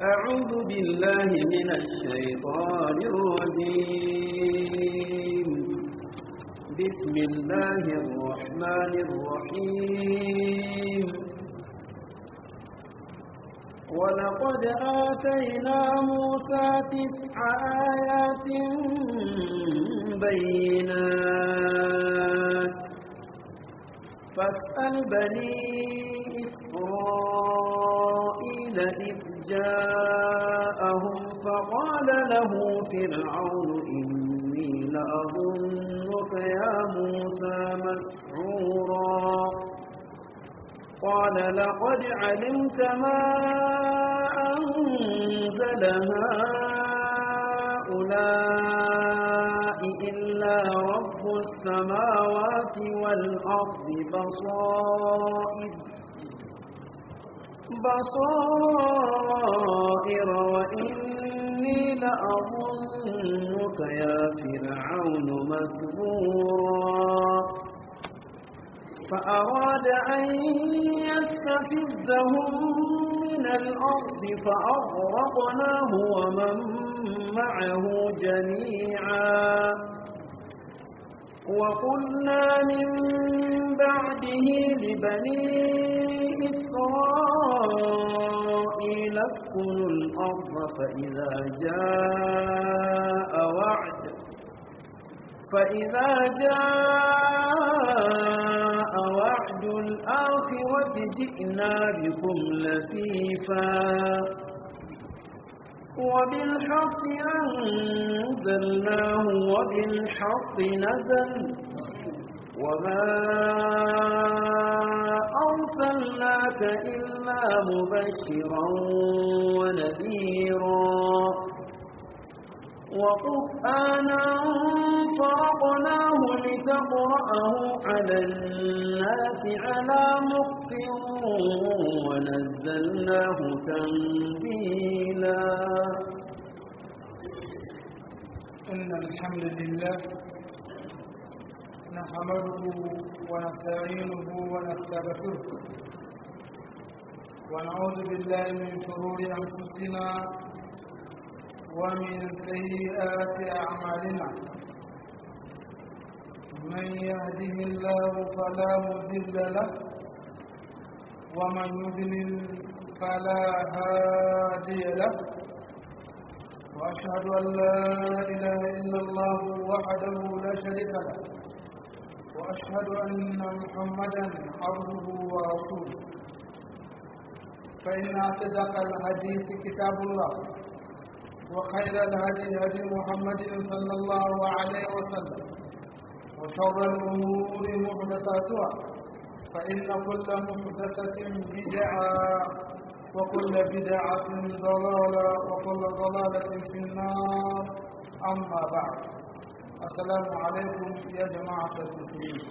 أعوذ بالله من الشيطان الرجيم بسم الله الرحمن الرحيم ولقد آتينا موسى تسع آيات بينات فاسأل بني إسرائيل إذ جاءهم فقال له فرعون إني لأظنك يا موسى مسحورا قال لقد علمت ما أنزل هؤلاء إلا رب السماوات والأرض بصائر بصائر وإني لأظنك يا فرعون مثبورا فأراد أن يستفزهم من الأرض فأغرقناه ومن معه جميعا وقلنا من بعده لبني إسرائيل اسكنوا الأرض فإذا جاء وعد فإذا جاء وعد الآخرة جئنا بكم لفيفا وبالحق أنزلناه وبالحق نزل وما أرسلناك إلا مبشرا ونذيرا وقرآنا فرقناه لتقرأه على الناس على مقت ونزلناه تنزيلا إن الحمد لله نحمده ونستعينه ونستغفره ونعوذ بالله من شرور أنفسنا ومن سيئات أعمالنا من يهده الله فلا مضل له ومن يضلل فلا هادي له وأشهد أن لا إله إلا الله وحده لا شريك له وأشهد أن محمدا عبده ورسوله فإن أصدق الحديث كتاب الله وخير الهدي هدي محمد صلى الله عليه وسلم وشر الأمور محدثاتها فإن كل محدثة بدعة وكل بدعة ضلالة وكل ضلالة في النار أما بعد السلام عليكم يا جماعة المسلمين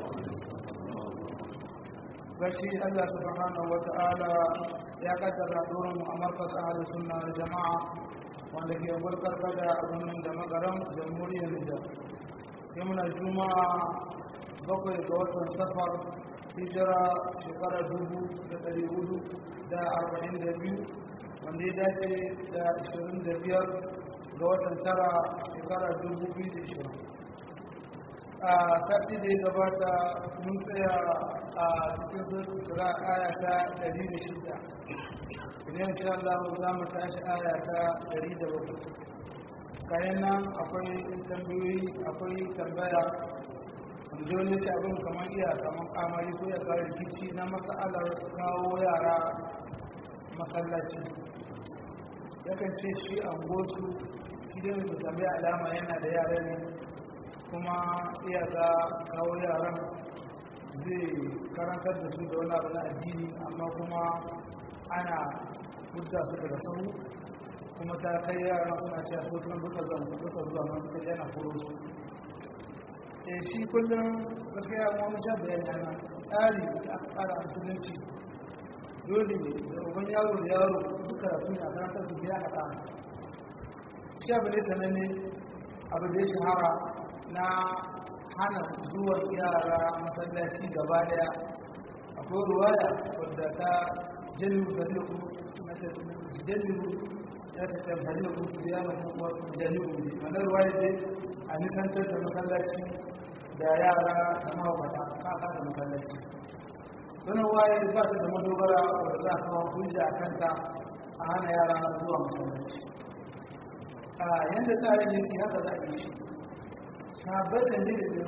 بشي الله سبحانه وتعالى يا قدر دورهم أمركز أهل السنة والجماعة wanda ke gulkar kada a birnin da magaran jamhuriyar nijar yamuna juma'a bakwai ga watan safar hijira shekara dubu da ɗari hudu da arba'in da biyu wanda ya dace da ashirin da biyar ga watan tara shekara dubu biyu da ishirin a sati da ya gabata mun tsaya a cikin sura aya ta ɗari da shida idan insha Allah za mu tashi aya ta 107 kayan nan akwai tambayoyi akwai tambaya wanda wani ta abin kamar iya kamar kamari ko ya kare rikici na masalar kawo yara masallaci yakan ce shi an gosu idan da tambaya alama yana da yara ne kuma iya ga kawo yaran zai karantar da su da wani abu na addini amma kuma ana hudda su daga sahu kuma ta kai yaran suna ce a sotunan busa zan busa zuwa man kai yana koro su e shi kullum gaskiya mu mun ja bayani ana tsari da aka tsara a musulunci dole ne da uban yaro da yaro duka rafi ne a karantar su biya a tsara shi abu ne sananne abu da ya shahara na hana zuwan yara masallaci gaba daya akwai ruwaya wadda ta jallu sadiku jidallu ya ka ce bari ku ziyara ku wa jalibu ne wannan ruwaya dai a nisantar da masallaci da yara da mahaukata ka kasa masallaci sunan waye ba ta da madogara wadda za a kawo hujja a kanta a hana yara zuwa masallaci a yadda tsarin yake haka za a yi shi sabon da ne da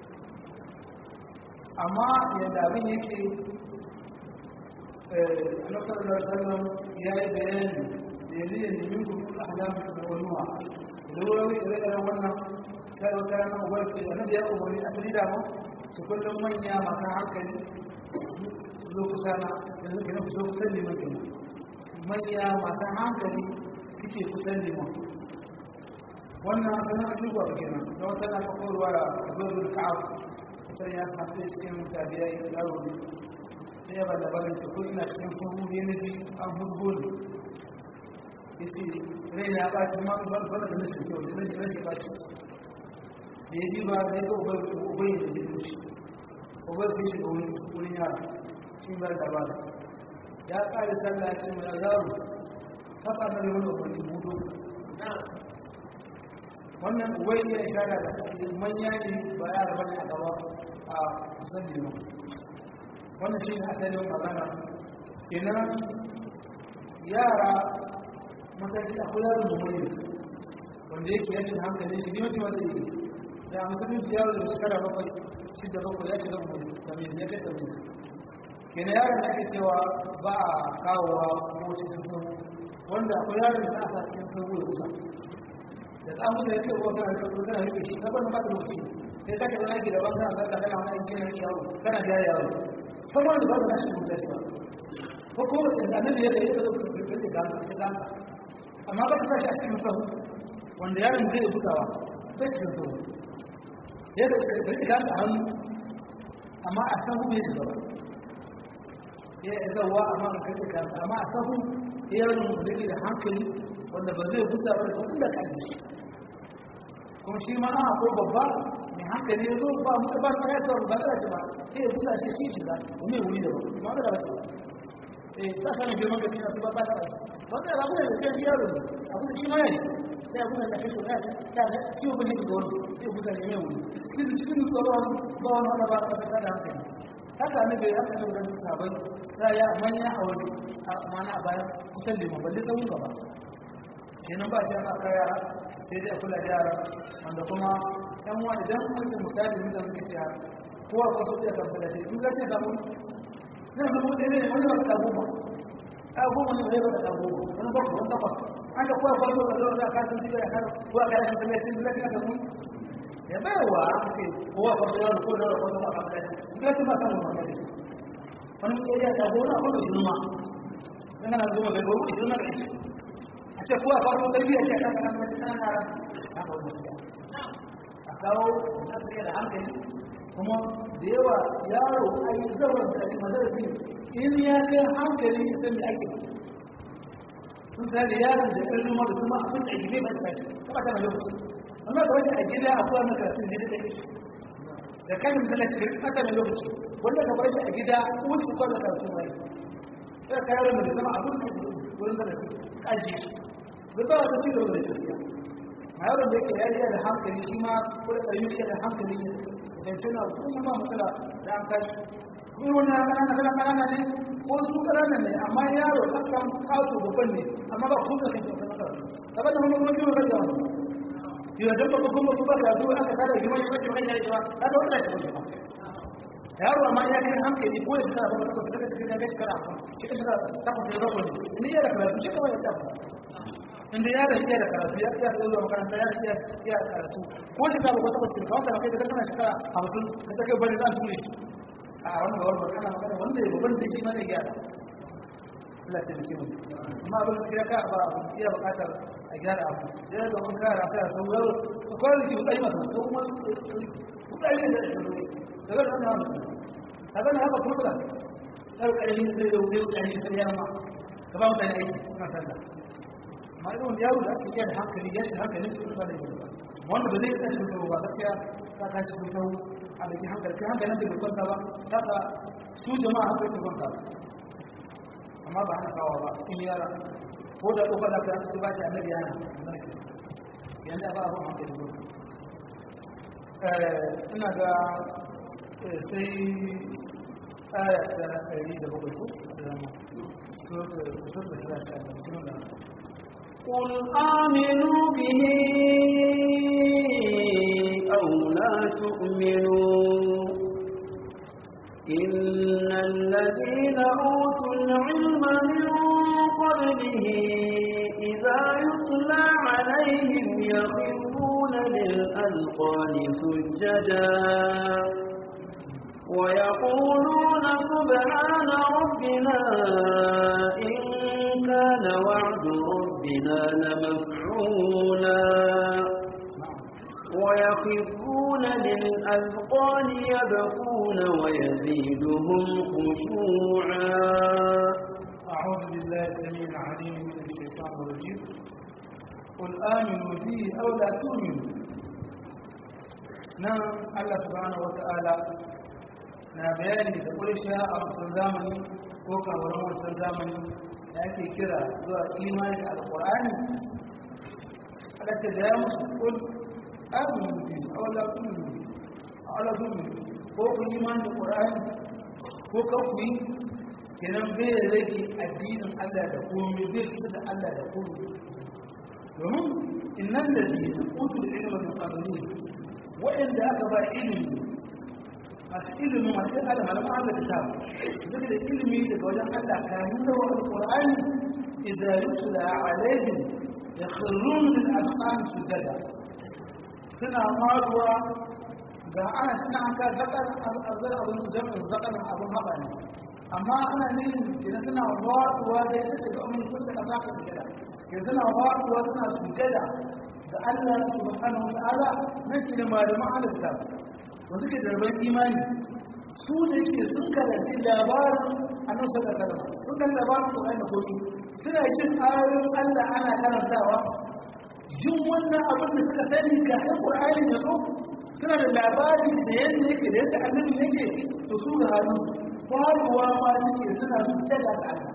amma yadda abin yake a nasarar sallam ya yi bayani da ya liya nemin kuma alamun da wanuwa da wurare ire-iren wannan sai wata yana ubar ke da nabi ya umarni asali da mu su kullum manya masu hankali su zo kusa na da suke na kusa kusan liman kenan manya masu hankali suke kusan liman wannan sanar abubuwa kenan da wata na fakorwa da zuwa ka'ab sai ya samu cikin tabiyai yaro ne sai ya bada barin ta ko ina cikin sahu ne na ji an huzgo ne ya ce rai na ɓaci ma ba ba da nasa kyau da nasa nasa ɓaci da ya ji ba sai ga ubai ubai da ji dushi ubai sai shiga wani wurin yara shi bar da ba ya ƙare sallah ce mai yaro ta ƙarnar da wani ubai budo wannan ubai ya ishara da manya ne ba yara bane a gaba a kusan liman wannan shi ne asalin magana kenan yara mataki akwai yaro da mai wanda yake yashin hankali shi ne mutum wata yi da musulunci yaro da shekara bakwai shidda bakwai ya shiga mai tamis ya kai tamis kenan yaron da ake cewa ba a kawowa ko cikin sahu wanda akwai yaron da aka cikin sahu ya kusa da tsamusa ya kai ruwa kana kana rike shi na bana maka lokaci sai ka shiga aiki da banza ka kana wani aiki na yawo kana ga yawo sama da ba ka shi mutum ba ko ko da annabi ya yi da da da da da amma ba ka sa shi a cikin sahu wanda yaron zai yi busawa bai cikin sahu ya da ka rike ka hannu amma a sahu bai shiga ba ya yi zawa amma ka rike ka amma a sahu yaron da yake da hankali wanda ba zai busa ba da inda ka yi shi kuma shi ma ana ko babba mai hankali ya zo ba muka ba ta yasa ba za ta ba sai ya busa shi shi shiga kuma ya wuri da ba ma da ba ce eh ba sanin girman ka kina su ba ba ta ba ba ta ba da sai yaro ne abu da shi ma ne sai abu da ka shi ta ta ta ciwo ba ne ga wani sai busa ne mai wuri cikin cikin ba ba ba wani ba ba ta da hankali haka ne bai haka ne da sabai sai ya manya a waje mana a bayan kusan liman balle tsawon gaba kenan ba shi ana aka yara sai dai a kula da yara wanda kuma yan wa idan wanda misali mutum suke ce kowa ko su iya kan kula da in za su samu na zama da ne wani wasu ɗagoma ɗagoma ne wani wata ɗagoma wani bakwai wani takwas an da kowa kwaso da zuwa da kasan jiga ya karo kowa kayan kan tsamiyacin da lafiya ta mun ya bayarwa aka ce kowa kwaso ya ko da kwaso ba kan tsamiyacin da lafiya ta mun wani wani mutum ya ɗagoma a kwallo shi numa yana na zuwa da gobe shi numa da shi a ce kuwa farko tarbiyya ce kan kan wasu kan yara haka wanda suke a kawo na suke da hankali kuma da yawa yaro a yi zama da ake madarasi in ya kai hankali ya san da ake sun sani yaron da ɗan zuma da kuma abin da ake ba ta kaci kuma ta mai lokaci amma da wajen a gida a kowa maka sun zai da kai da kan misali cikin ɓata mai lokaci wanda ka bar shi a gida ko shi kowa maka sun mai sai ka yaron da zama abin da wurin da su kaji shi bai ba wata ci gaba da gaskiya a yaron da yake yariya da hankali shi ma ko da ƙarfi yake da hankali ne da ce na kuma ba matsala da an tashi kuma wani ƙanana kana ƙanana ne ko su ƙanana ne amma yaro ɗan kan kawo babban ne amma ba kuma kai da kan kawo daga da wani wani wani da wani yau da ba kuma kuma da zuwa aka kada gima ya bace wani ya yi ba aka wani da shi ba yaro amma ya kai hankali ko ya shiga ba ka saka cikin gaji kara shi ka shiga takwas da bakwai ne ni ya da karatu shi kawai ya tafi inda yaron iya da karatu ya iya zuwa makaranta ya iya iya karatu ko shi ka ba takwas ka wanda kai da kana shekara 50 ka take bari zan ture shi a wannan bawar magana magana wanda ya babban da shi ma zai gyara Allah ta yi amma abin da ka ba iya bukatar a gyara abu ya da mun kara sai a sauran ko da ki tsayi masa ko kuma tsayi da shi daga nan da wannan kaga na haka kurkura sai ƙarfi sai da wuce ƙarfi sai ya ma ka ba mutane aiki na sallah amma irin yaro da ake da hankali ya shi hankalin su ba da yi wanda ba zai yi cikin sauro ba gaskiya ta ka cikin sauro a da ke hankali kai hankalin da bai kwanta ba ta ka su jama'a hankali su kwanta ba amma ba hana kawo ba in yara ko da kokar da kan ba ta annabi yana yanda ba abun hankali ba eh ina ga sai aya ta ɗari da bakwai ko da so da sura ta da قل آمنوا به أو لا تؤمنوا إن الذين أوتوا العلم من قبله إذا يتلى عليهم يخرون للأذقان سجدا ويقولون سبحان ربنا إن كان وعد ربنا لمفعولا ويخرون للأذقان يبكون ويزيدهم خشوعا أعوذ بالله السميع العليم من الشيطان الرجيم قل آمنوا به أو لا تؤمنوا نعم الله سبحانه وتعالى na bayani da ƙurshe a wancan zamani ko kawarin wancan zamani da ake kira zuwa imani da alƙur'ani ala ce da ya musu kul amin bi awla kullu awla kullu ko ku imani da ƙur'ani ko ka ku yi kenan bai rage addinin Allah da komai bai fita da Allah da komai domin innan da dina utul ilma bi qadri wa'anda aka ba ilimi masu ilimin masu yin adam malaman Allah da tabu duk da ilimi daga wajen Allah kayan zawa alƙur'ani idan yusula alaihim ya khirrun min azqan sujada suna faruwa ga ana suna aka zakar arzar abin jami'in zakarin abin haɓa ne amma ana nihin kenan suna faruwa da ita daga amin kun da kasa ka sujada ke suna faruwa suna sujada ga Allah subhanahu wa ta'ala nan kenan malaman Allah da tabu wanda ke darban imani su da ke sun karanci labarin annabi sallallahu alaihi wasallam sun kan labarin Qur'ani da komi suna jin ayoyin Allah ana karantawa jin wannan abin da suka sani ga sai Qur'ani ya zo suna da labari da yadda yake da yadda annabi yake to su ga hannu faruwa ma suke suna sujjada ga Allah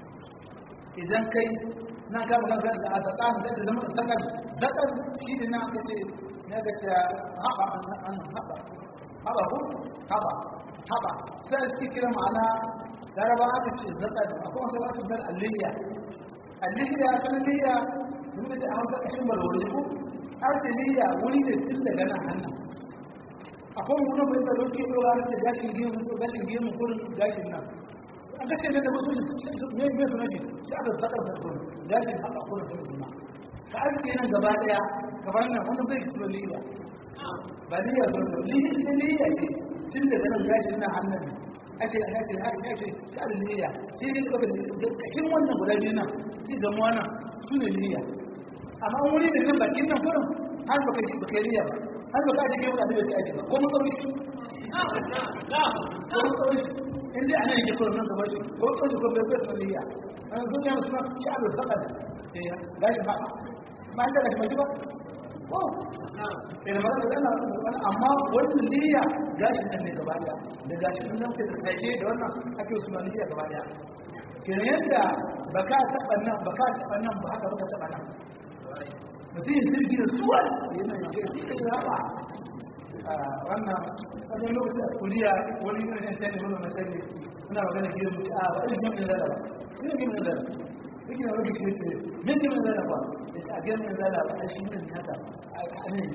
idan kai na ga magana da azakan da zama zakan zakan shi ne na kace na ga ta haba an haba haba ko haba haba sai suke kira ma'ana laraba aka ce zaka da akwai wasu wasu zan alliya alliya sanadiyya mun da an ga kashin barwari ko artiliya wuri ne tun daga nan hannu akwai mutum bai da roke doga ce gashin gemu ko gashin gemu kurin gashin nan an ga ce da mutum me me suna ji sai aka zakar da kurin gashin haka kurin kurin ka aske nan gaba daya gaban nan wani bai kisa liya ba liya ba liya ce liya ce tun da ganin gashi na hannun ake ake ake ake ake ta liya shi ne ka ga kashin wannan guda biyu nan shi ga mu wannan su ne liya amma wuri da nan bakin nan kurin har baka ji baka liya ba har baka ji kai wani ci aiki ba ko mun sauri shi ko mun sauri in dai ana yake kurin nan gaba shi ko ko ko bai bai liya an zo ne musu shi alu zakar eh gashi ba ma ta gashi mai ba ko sai da magana da ana amma wannan niyya gashi nan ne gaba daya da gashi nan ce da sake da wannan ake su ma niyya gaba daya kenan yadda baka taba nan baka taba nan ba haka baka taba nan mutum yin sirgi da suwa yana yake shi da haba wannan wajen lokaci a kuriya wani yin yan sani wani mai sani suna magana gidan mutu a ba irin yamin zara ba shi ne yamin zara yake da wani gidan ce min yamin zara ba ya ce a yamin zara ba a shi ne haka a ne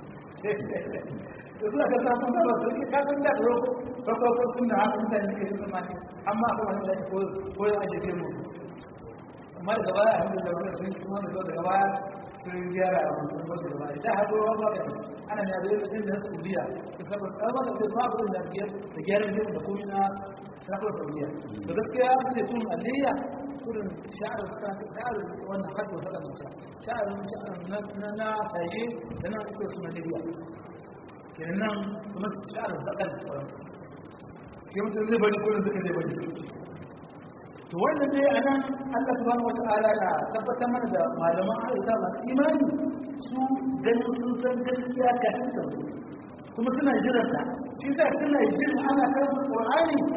da suna ta samun saba su ke kafin da da roko farko sun da haka mutane suke yi tsammani amma akwai wani da ko ko ya aje ke musu amma daga baya a da wani sun kuma da zo daga baya sun gyara a musu ba daga baya da haka ruwan ba kai ana ne da yin da Saudiya da saboda an ba da ba abin da ke da gyaran jin da komai na sakar Saudiya da gaskiya sun ce tun aliyya kurin sha'ar ta sha'ar wannan haddo ta kan mutum sha'ar na na saye da na ita su Najeriya kenan kuma sha'ar zakar ke mutum zai bari kullum duka zai bari to wannan dai anan Allah subhanahu wata'ala na tabbatar mana da malaman ayyuka masu imani su ganin sun san gaskiya ka hanta kuma suna jiran ta shi yasa suna jin ana karanta Qur'ani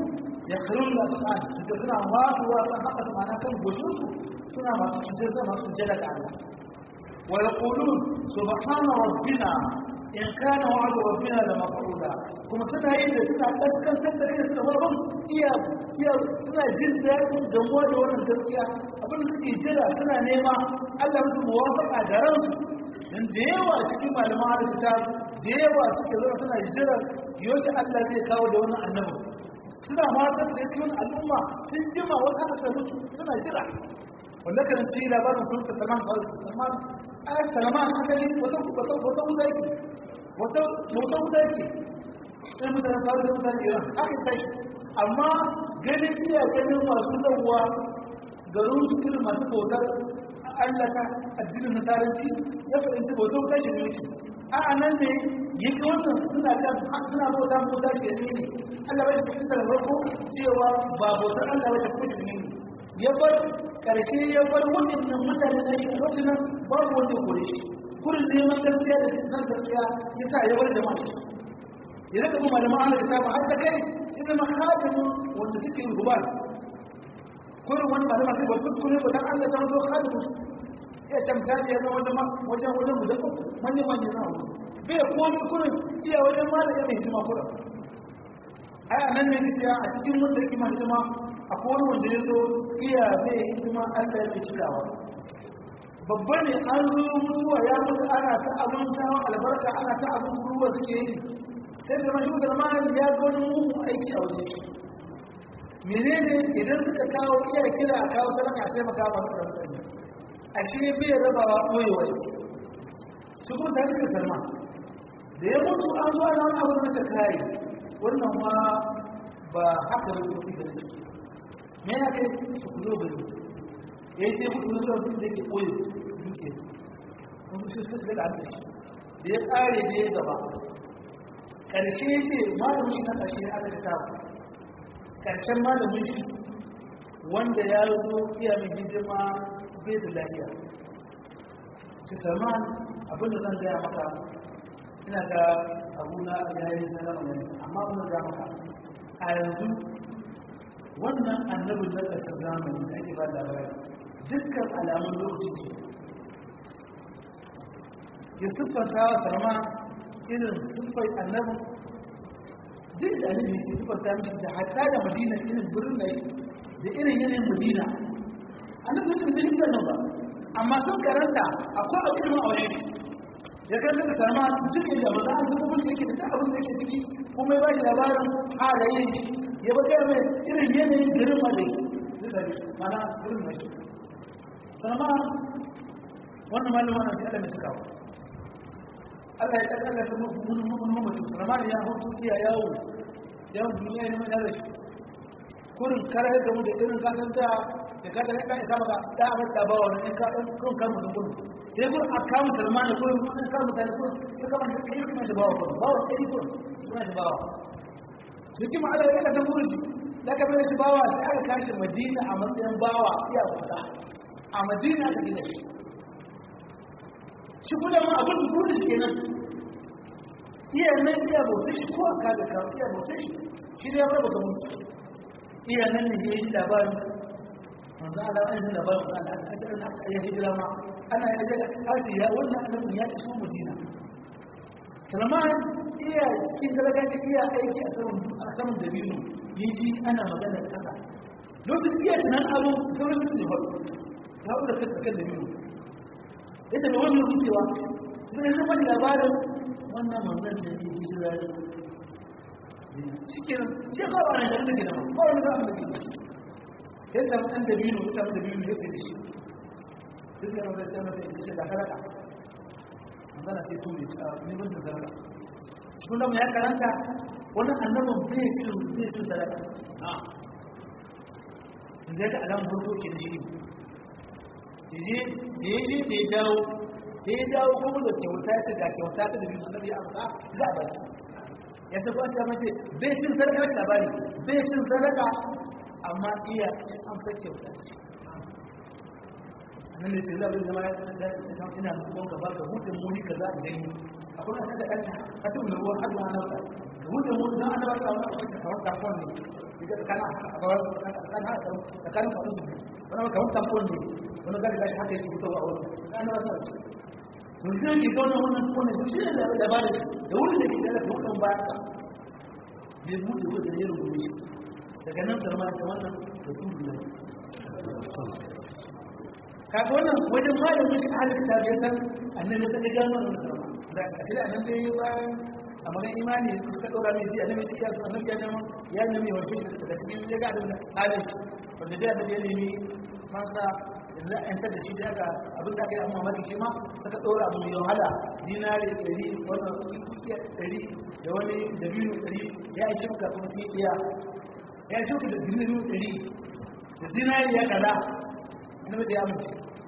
ya kharun la ta'ala da suna waduwa kan haka su mana kan goshin su suna masu sujjada masu sujjada ga Allah wa yaqulun subhana rabbina in kana wa'du rabbina la maf'ula kuma suna yin da suna kaskantar da kai suna babban iya iya suna jin daɗin gamuwa da wannan gaskiya abin da suke jira suna nema Allah musu muwafaqa da ransu dan da yawa cikin malaman arzika da yawa suke zama suna jira yoshi Allah zai kawo da wannan annabi suna matan da cikin al'umma sun jima wasu aka sai mutu suna jira wanda kan ci labarin sun ta saman salman ayat salman asali wata wata wata wuta yake wata wata wuta yake sai mutane faru da mutane iran aka tashi amma ganin iya ganin masu zauwa garin su irin masu bautar Allah ta addinin nasaranci ya fahimci bautar wuta shi ne a nan ne yake wannan suna kan suna bauta bauta ke ne ne Allah bai fahimta da farko cewa ba bautar Allah bai fahimta ne ya bar karshe ya bar wannan mutane da shi lokacin nan babu wanda kore shi kurin neman gaskiya da san gaskiya ya sa ya bar jama'a shi ya rika kuma da ma'ana da tabu har da kai ya zama hadimu wanda suke yin gubar kurin wani malama sai ba kuskure ba dan Allah ta wato hadimu ya tamsali ya zama wajen wajen wajen mu da manyan manyan na bai komi kurin iya wajen malama ya mai hikima kurin ai a nan ne gaskiya a cikin wanda yake ma hikima a kowane wanda ya zo iya zai hikima Allah ya mai cikawa babba ne an zo mutuwa ya mutu ana ta abin tawon albarka ana ta abin ruwa suke yi sai da mashi da ma ya ga wani mugun aiki a wajen shi menene idan suka kawo iya kira a kawo sadaka a taimaka masu da mutane a shi ne bai rabawa ɓoyewa yake su kuma ta cikin salma da ya mutu an zo ana wani abin da kare wannan ma ba haka da kuma da ciki me ya kai su kuzo bane ya yi sai mutu wani zuwa da yake ɓoye duke wasu shi su da ake shi da ya ƙare da ya gaba ƙarshe ya ce malamin shi na ƙarshe ya aka ta ƙarshen malamin shi wanda ya zo iya mai hidima bai da lafiya ce salman abinda zan gaya maka ina ga abuna ya yi salama ne amma abinda gaya maka a yanzu wannan annabin na ƙarshen zamani da ake ba labari dukkan alamun lokacin ce ya siffanta wa salma irin siffai annabin duk da annabi ya siffanta mishi da hatta da madina irin birnin da da irin yanayin madina annabi ya tafi cikin nan ba amma sun karanta akwai abu ilimin a wajen shi ya karanta da salma duk da maza an zama wanda yake da abin da yake ciki kuma ya ba shi labarin halayen shi ya bakar mai irin yanayin garin ma da yake zai da mana irin mai shi salma wannan malama na sai Allah mai cikawa Allah ya kaga Allah kuma mun mun mun mutu salma ya hutu iya yawo yawo duniya ne mai da shi kurin karar da mu da irin kasan da da ka daga kan kama ka da abin da ba wani in ka dan kun kan mutum gudu sai gurin a kama salman da kurin kun kan mutane kurin sai kama da kai kuma da bawa kurin bawa kai kurin kuma da bawa cikin ma'ala yana da burin shi da ka bai shi bawa sai aka kashi madina a matsayin bawa iya kuka a madina aka gina shi shi kula ma abin da burin shi kenan iya nan iya bauta shi ko aka da ka iya bauta shi shi ne ya bar bauta mutu iya nan ne ya yi labarin manzo Allah ya yi labarin manzo Allah aka aka aka ya hijira ma ana ya ga aka ya wannan annabi ya ci madina Salman iya cikin gargajiya iya aiki a saman a saman dabino ya ji ana magana kasa lokacin iya tunan abu sauran mutum da faru ya haɗu da kan dabino yadda da wani wucewa zai zama da labarin wannan manzan da ya hijira ne shi ke nan shi ya kawo ana shaɗin da gina ba wani za a da gina ya samu ɗan dabino ya samu dabino ya sai da shi ya sai da sai mata ya ce da saraka manzana sai tuni a neman da saraka cikin da ya karanta wani annabin bai cin bai cin sadaka in zai ga alamun farko ke da shi da ya je da ya dawo da ya dawo kuma da kyauta ya ce ga kyauta ta da biyu annabi ya amsa za a baki ya tafi wata ya mace bai cin sadaka shi labari bai cin sadaka amma iya cin amsa kyauta ce nan da ce zaɓin zama ya ina nufin gaba ga hudun muni ka za a gani akwai na saka ɗan katin da ruwan hadu na nauta da hudun muni don ana ba ta wani akwai kawar kafon ne ita tsakanin tsakanin faɗin su wani kamar tamfon ne wani gari gashi haka yake fitowa a wani tsakanin wasu na su to shi ne ke gaunar wannan tukwane to shi ne da ba da shi da wurin da ke tare da hudun bayan ka zai buɗe ko da ya rungume shi daga nan sarma ta wannan da su biyu kaga wannan wajen malamin shi ahalin ta bai san annabi sai gano wannan sarma da a cikin annabi dai bayan a magan imani suka ɗora mai ji annabi cikin yasu annabi ya nema ya nemi wanke shi daga cikin ya ga abin da halin wanda dai annabi ya nemi fansa yanzu an tada shi da aka abin da aka yi amma maki shi ma suka ɗora abu mai wahala dinari ɗari wannan kukiya ɗari da wani dabino ɗari ya yi shimka kuma sun iya ya yi shimka da dabino ɗari da dinari ya kaza annabi ya amince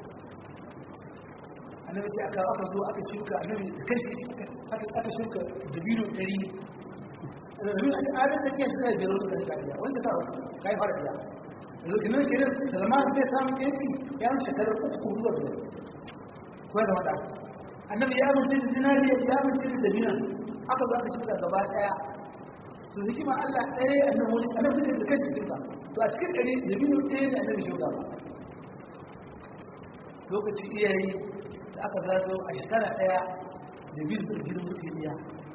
annabi ce aka aka zo aka shuka annabi kai shi aka aka shuka dabino ɗari dabino a adadin da kiyar suka biyar da kariya wani ta kai fara biya yanzu kinan kiran salman bai samun yanci ya wuce shekarar uku ko zuwa biyar ko da wada annabi ya amince da dinari ya amince da dabino aka zo aka shuka gaba daya to hikima Allah ɗaya annabi wani annabi da kai cikin ka to a cikin ɗari dabino ɗaya ne annabi shuka ba lokaci iyayi da aka zazo a shekara daya da biyu da gidan suke biya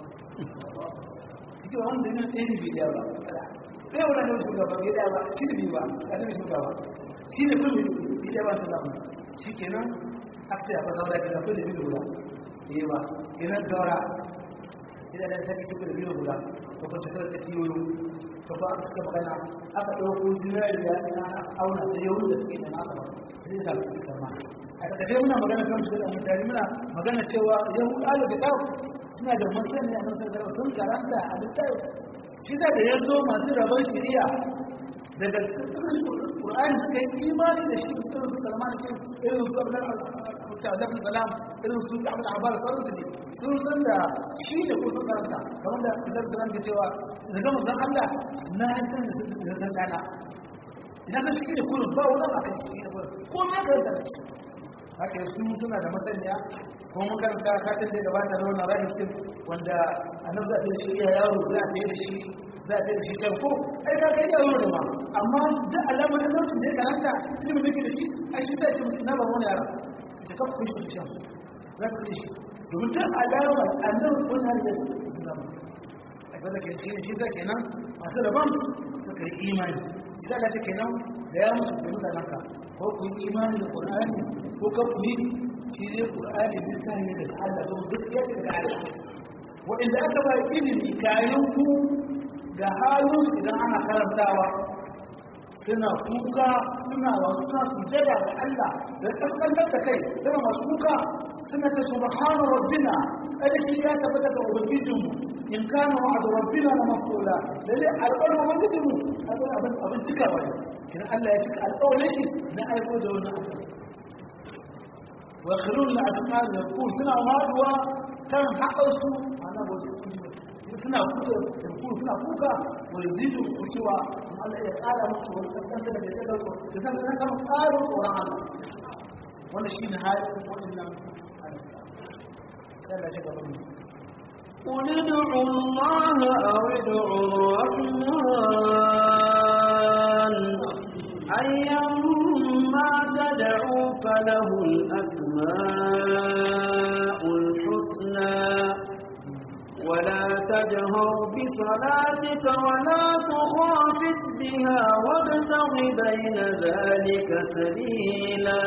ike wanda yin ɗaya ne biya ba ɗaya wanda ne shugaba bai ɗaya ba shi ne biyu ba a ne shugaba shi ne kuma biya ba su zamu shi kenan aka ce a fa saura gida ko da biyu guda biyu ba kenan saura idan da sake shi da biyu guda to ko shekara ta kiyoyo to ba aka suka magana aka ɗauko zinariya na auna da yau da suke nema aka ba zai sa su cikin ma a takaice muna magana kan shiga da mutane muna magana cewa yahudu ala kitab suna da masani a nan sun karanta a littafi shi da da yanzu masu rabon shari'a daga Qur'ani suka yi imani da shi irin su Salman ke irin su Abdul Abdul Salam irin su Abdul Abbas sauran da sun san da shi ne ko sun karanta kamar da Allah Salam ke cewa daga manzon Allah na san da san dana ina san shi ne kullum ba wani akan shi ne ko ma karanta da shi haka su suna da masaniya kuma mun karanta satin da gabata na wannan rahim wanda annabi za a yi shi iya yaro za a yi da shi za a yi da shi can ko ai ka kai yaro ne ma amma da alamar annabcin da ya karanta ilimin da ke da shi ai shi sai ce musu na ba wani yara ta kafa kun shi shan za ka ce shi domin ta alamar annabi kun har da zama ai ba da ke shi shi zai kenan masu rabon suka yi imani shi za ka ce kenan da ya musu da mutanen ka ko ku yi imani da qur'ani ko ka ku yi shi ne qur'ani ne ta ne daga Allah don gaskiya ce daga Allah waɗanda aka ba ilimi kayan ku ga halin idan ana karantawa suna kuka suna wasu suna sujada da Allah da kaskantar da kai suna masu kuka suna ta subhana rabbina tsarki ya tabbata ga ubangijinmu in kana wa'adu rabbina la maqula lalle alƙawarin ubangijinmu abin abin cikawa ne kin Allah ya cika alƙawarin shi na aiko da wannan abu wa khirun la atqal yaqul suna waduwa kan haƙarsu ana ba suna kuka yankuru suna kuka wani zidu kushewa Allah ya ƙara musu wani ƙasƙanta daga ƙasar su da zan zan kama ƙarin tsoron Allah wanda shi ne halin waɗannan sai da shi gaban mu قل ادعوا الله أو ادعوا الرحمن أيما تدعوا فله الأسماء الحسنى ولا تجهر بصلاتك ولا تخافت بها وابتغ بين ذلك سبيلا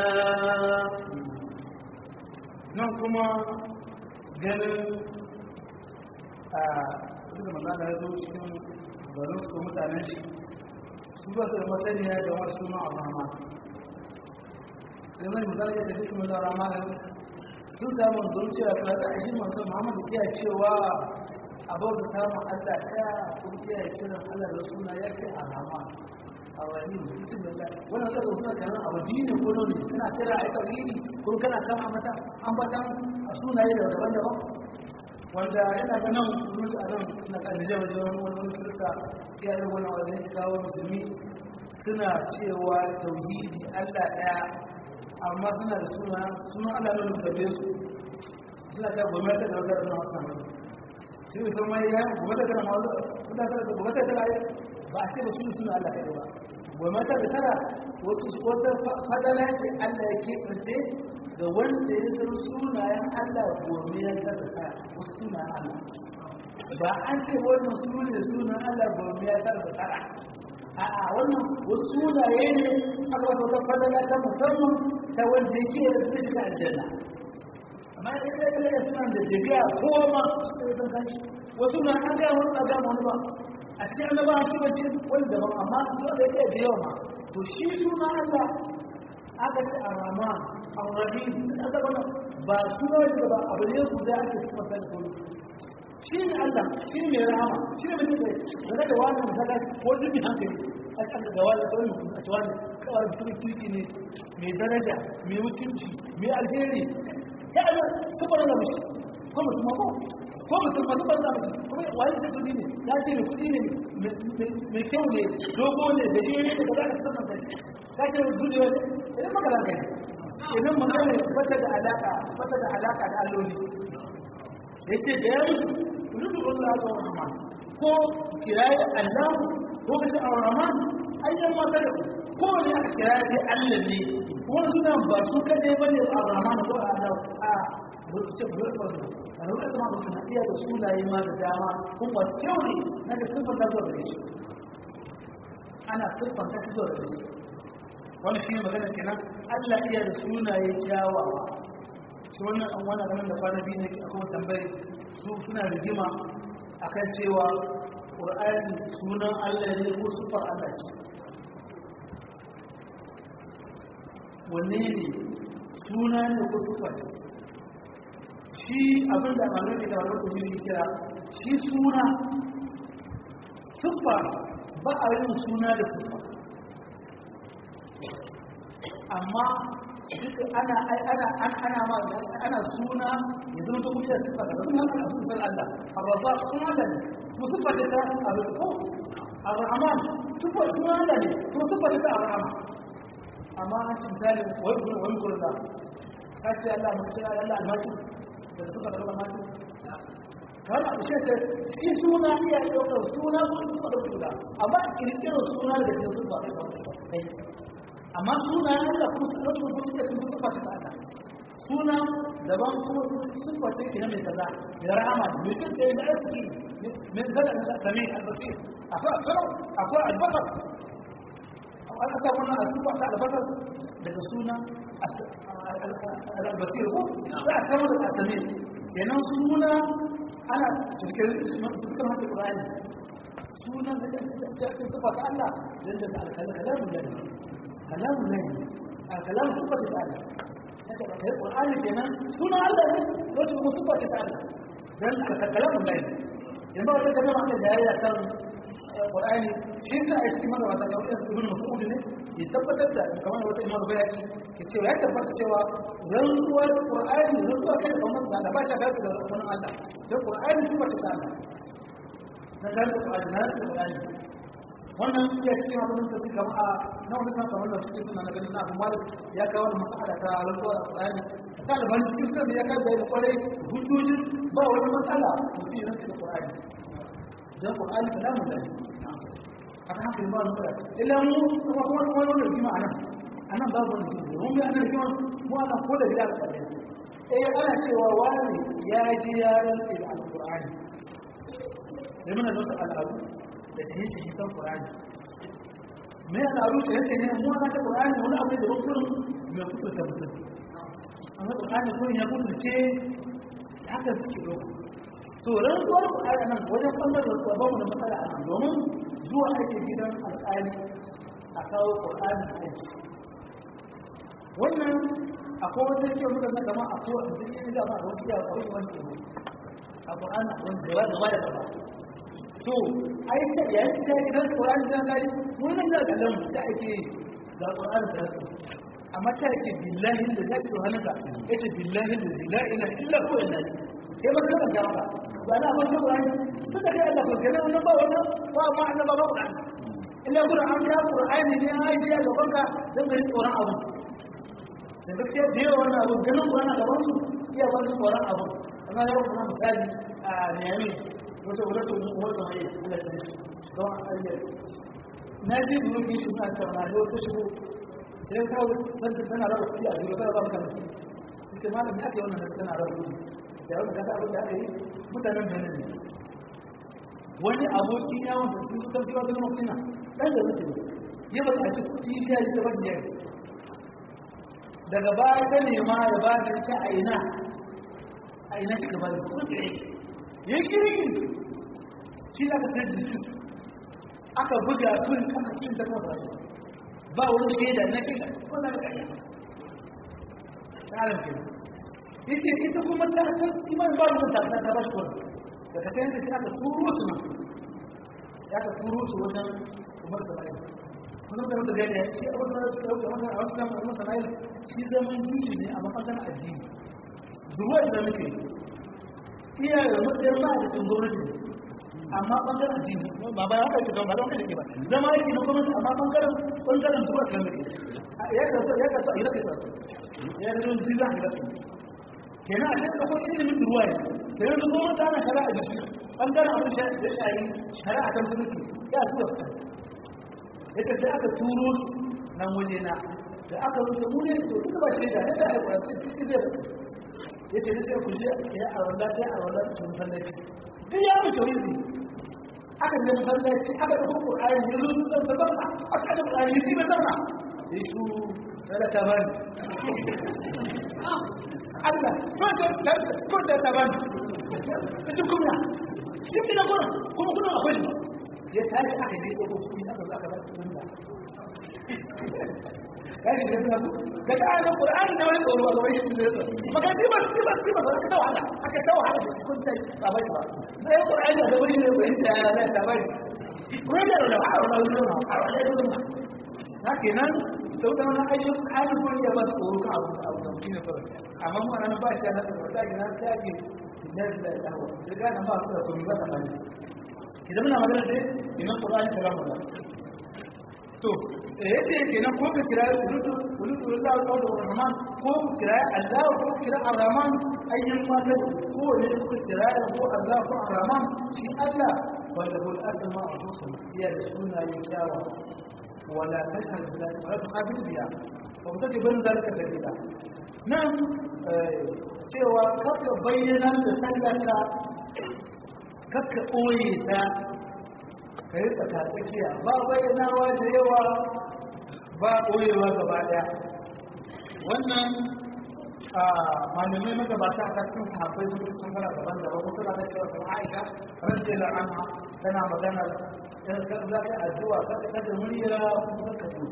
nan kuma ganin a da magana ya zo cikin garin su mutanen shi su ba su da masaniya da wasu suna a rama da mai magana ya tafi su mai rama sun samu zuciya ta da shi manzo Muhammad iya cewa a bauta ta mu Allah ɗaya kun iya kiran Allah da suna ya ce arama arrahim bismillah wannan da suna kana a wadini ko ne kana kira ai tauhidi ko kana kan amata ambatan a sunaye da daban-daban wanda yana ga nan mutu a nan na kan da jama'a jama'a wani wani kirista ya yi wani wani kawo musulmi suna cewa tauhidi Allah ɗaya amma suna da suna suna Allah ne da tabe su suna ta gwamnati da wadda na wata mai shi ne sun mai ya gwamnati da mawadu wadda ta da gwamnati da ai ba a ce ba suna suna Allah kai ba goma ta da tara wasu wata fadala ce Allah ya keɓance ga wanda ya san sunayen Allah gome ya tara tara wasu sunayen Allah ba an ce wannan su ne sunan Allah gome ya tara tara a'a wannan wasu sunaye ne aka wata wata fadala ta musamman ta wanda yake da zai shiga aljanna amma idan da kala suna da daga kowa ma sai san kanshi wasu na an ga wani ba ga wani ba a cikin annaba an kiba ce wani daban amma su da yake da yawa ma to shi suna Allah aka ce ar-rahman ar-rahim aka wannan ba suna da ba abu ne guda ake sifanta da kuma shi ne Allah shi ne mai rahama shi ne mutum da da wani misali ko dukkan hankali a cikin ga wani tsawon mutum a cewa kawai mutum kirki ne mai daraja mai mutunci mai alheri ya Allah sufar da mushi ko mutum ko ko mutum ba sufar da mushi kuma wani ce kudi ne ya ce mai kudi ne mai kyau ne dogo ne da jere ne ba za ka sufar da ka ce zuciya ne idan magana kai idan magana bata da alaka bata da alaka da alloli ya ce da ya musu rudu Allah ga Rahman ko kirayi Allah ko kace Ar-Rahman ayyan mata da ko ne aka kirayi dai Allah ne wannan suna ba su kadai bane Ar-Rahman ko Allah a rubuce burkon a rubuce ma mutum iya da sunaye ma da dama kuma kyau ne na ga sifar da zuwa shi ana siffar ta zuwa da shi wannan shi ne magana kenan Allah iya da sunaye kyawawa shi wannan an wani ganin da kwana biyu ne a kuma tambayi su suna rigima a kan cewa ƙur'ani sunan allah ne ko sufar allah ce wanne ne suna ne ko sufar shi abin da malar da malar da yi kira shi suna sufar ba a yin suna da sufar amma duk ana ana ana ma ana suna yanzu to kuma da sifa da kuma ana sunan Allah ar-razzaq sunan Allah ne musifa da ta ar-rizqu ar-rahman sifa sunan Allah ne kuma sifa da ta ar-rahman amma an ci misali wai kuma wani gurin da ka ce Allah mu ce Allah al-maki da sifa da al-maki kana da shi shi suna iya daukar suna ko sifa da guda amma kirkiro suna daga cikin sifa da kai amma suna Allah kuma su ɗauki kuma suke sun kuka ta Allah suna daban kuma sun kwace ke na mai kaza mai rahama mai cin da ya arziki mai zana da sami albasir akwai asarau akwai albasar an aka wannan a sufa ta albasar daga suna albasir ko za a samu da asami kenan suna ana cikin fuskar hata ƙura'ani suna da cikin sufa ta Allah yadda da alkalamun da كلام الله كلام صفة تعالى القرآن كمان سنة الله وجه صفة تعالى ده كلام الله لما قلت لك جماعة الجاية كان القرآن شيء سنة يسكي مرة بعد ذلك ابن مسعود ne ya tabbatar da kamar wata imam bayaki ke cewa ya tabbata cewa rantsuwar qur'ani rantsuwa kai da kamar da ba ta gata da wannan Allah dan qur'ani kuma ta Allah dan dan qur'ani na qur'ani wannan iya cikin abin da suka a na wani sa kamar da suke suna na ganin na abu malik ya kawo da masala ta rantsuwa da qur'ani ta da ban cikin sai ya kai da kwarai hujjojin ba wani matsala mutum ya rantsa da qur'ani dan qur'ani kalamun da haka haka ba mu da illa mu kuma kuma kuma wannan rigima anan anan babu wani rigima mun ga anan rigima mu anan ko da gida ka eh ana cewa wani ya ji ya rantsa da alqur'ani da muna da wasu al'adu da ciye-ciye kan ƙurani mai al'adu ciye-ciye ne mu ana ta ƙurani wani abu da bakurin mai kuturta mutum amma ƙurani kurin ya kuturce haka suke ɗauka to rantsuwar ƙurani nan wajen ɓangaren da ba mu da matsala a nan domin zuwa ake gidan alƙali a kawo ƙurani aiki wannan akwai wata yake muka na gama a kowa da ya ga ba a wasu yawa kawai wani a ƙurani wani gaba gaba da gaba to ai ta yayin ta gidan Qur'ani da gari mun nan da kallon mu ta ake ga Qur'ani da su amma ta yake billahi da ta ce hannunka yace billahi da la ilaha illa huwa inna kai ba ka ga ba ba na ban Qur'ani to da kai Allah ko gane wannan ba wannan ba ma annaba ba Qur'ani illa Qur'an ya Qur'ani ne ai ya gaban ka dan gari tsoron abu da gaskiya da yawa wannan abu ganin Qur'ani gaban su iya ba su tsoron abu amma ya kuma misali a Niyami wata wadata umar zama yi ana ta shi don ayyar na ji biyu ki shi na tauna da wata shigo idan kawo zanta tana raba kuɗi a biyu tana raba kan su ce malam ya ke wannan da tana raba kuɗi da wanda kasa abin da aka yi mutanen benin ne wani abokin yawon da sun zutar kiwa zama kuɗi na ɗan da zuta ne ya ba a ci kuɗi ya yi ta ba shi daga baya ta nema ya ba da ci a ina a ina cika ba da kuɗi ya kirki shi da aka tsaye da aka buga tun kasa kin ta kuma ba wani shaida na shaida ko na ga ya tsarin ke yace ita kuma ta san iman ba mu ta ta ba shi ko da ka sai sai aka turo su nan ya ka turo su wajen Umar Samail kuma da mutum gani shi a wasu da dauke masa a wasu da Umar Samail shi zaman kishi ne a mafakar addini duwa da muke iya da matsayin ba da cikin gwamnati amma bangaren addini ba ba ya kai zama ba zama kai ba zama yake na gwamnati amma bangaren bangaren duwa da muke ya ka ya ka ya ka ya ka yin jiza ga kenan a cikin akwai ilimin ruwa ne da yanzu gwamnati ana shari'a da shi bangaren abin da shayi shari'a ta musulunci ya tura ta yadda sai aka turo su nan waje na da aka zo da mune to duk ba shaida ne da aika ce ce zai ya ce sai ku je ya a wanda ta a wanda su masallaci duk ya mu tawi ne aka je masallaci aka da Qur'ani ya zo da zama aka da Qur'ani ya tibe zama ya shu sadaka bani Allah ko ta ko ta ta bani shi kuma shi kina gona kuma kuna akwai ya tashi aka je ko kuɗi aka zo aka ba kuɗin da kaji da suna da ta ayyana Qur'ani da wani tsoro a gaban shi zai tsoro maka ji ba ji ba ji ba ka ta wahala aka ta wahala da kun ta ba bai ba da ya Qur'ani da gaban shi ne ko in ta yana ta bai ko da da a wala wala a wala wala na kenan to da wannan ayyukan Qur'ani ko ya ba tsoro ka abu abu da kina fara amma mu nan ba shi na da ta gina ta ke da da dawo daga nan ba su da komai ba ta bani idan muna magana da ina Qur'ani kalamu Allah to ya ce kenan ko ka kira ulutu ulutu Allah ko da Rahman ko ku kira Allah ko ku kira Ar-Rahman ayyan mata ko ne ku kira ko Allah ko Ar-Rahman shi Allah wanda hul asma al-husna ya da suna yin kyawa wala tashhad bila wala tuqabil biya wa mutaki ban zalika sabila nan cewa kaka bayyana da sallaka kaka koye ta ka yi tsaka tsakiya ba bayyanawa da yawa ba ɓoyewa gaba ɗaya wannan malamai magabata a cikin sahabbai sun kusa fasara daban daban wasu na cewa kuma aisha radiyallahu anha tana magana dan kan za ka addu'a ka ka da murya kuma ka yi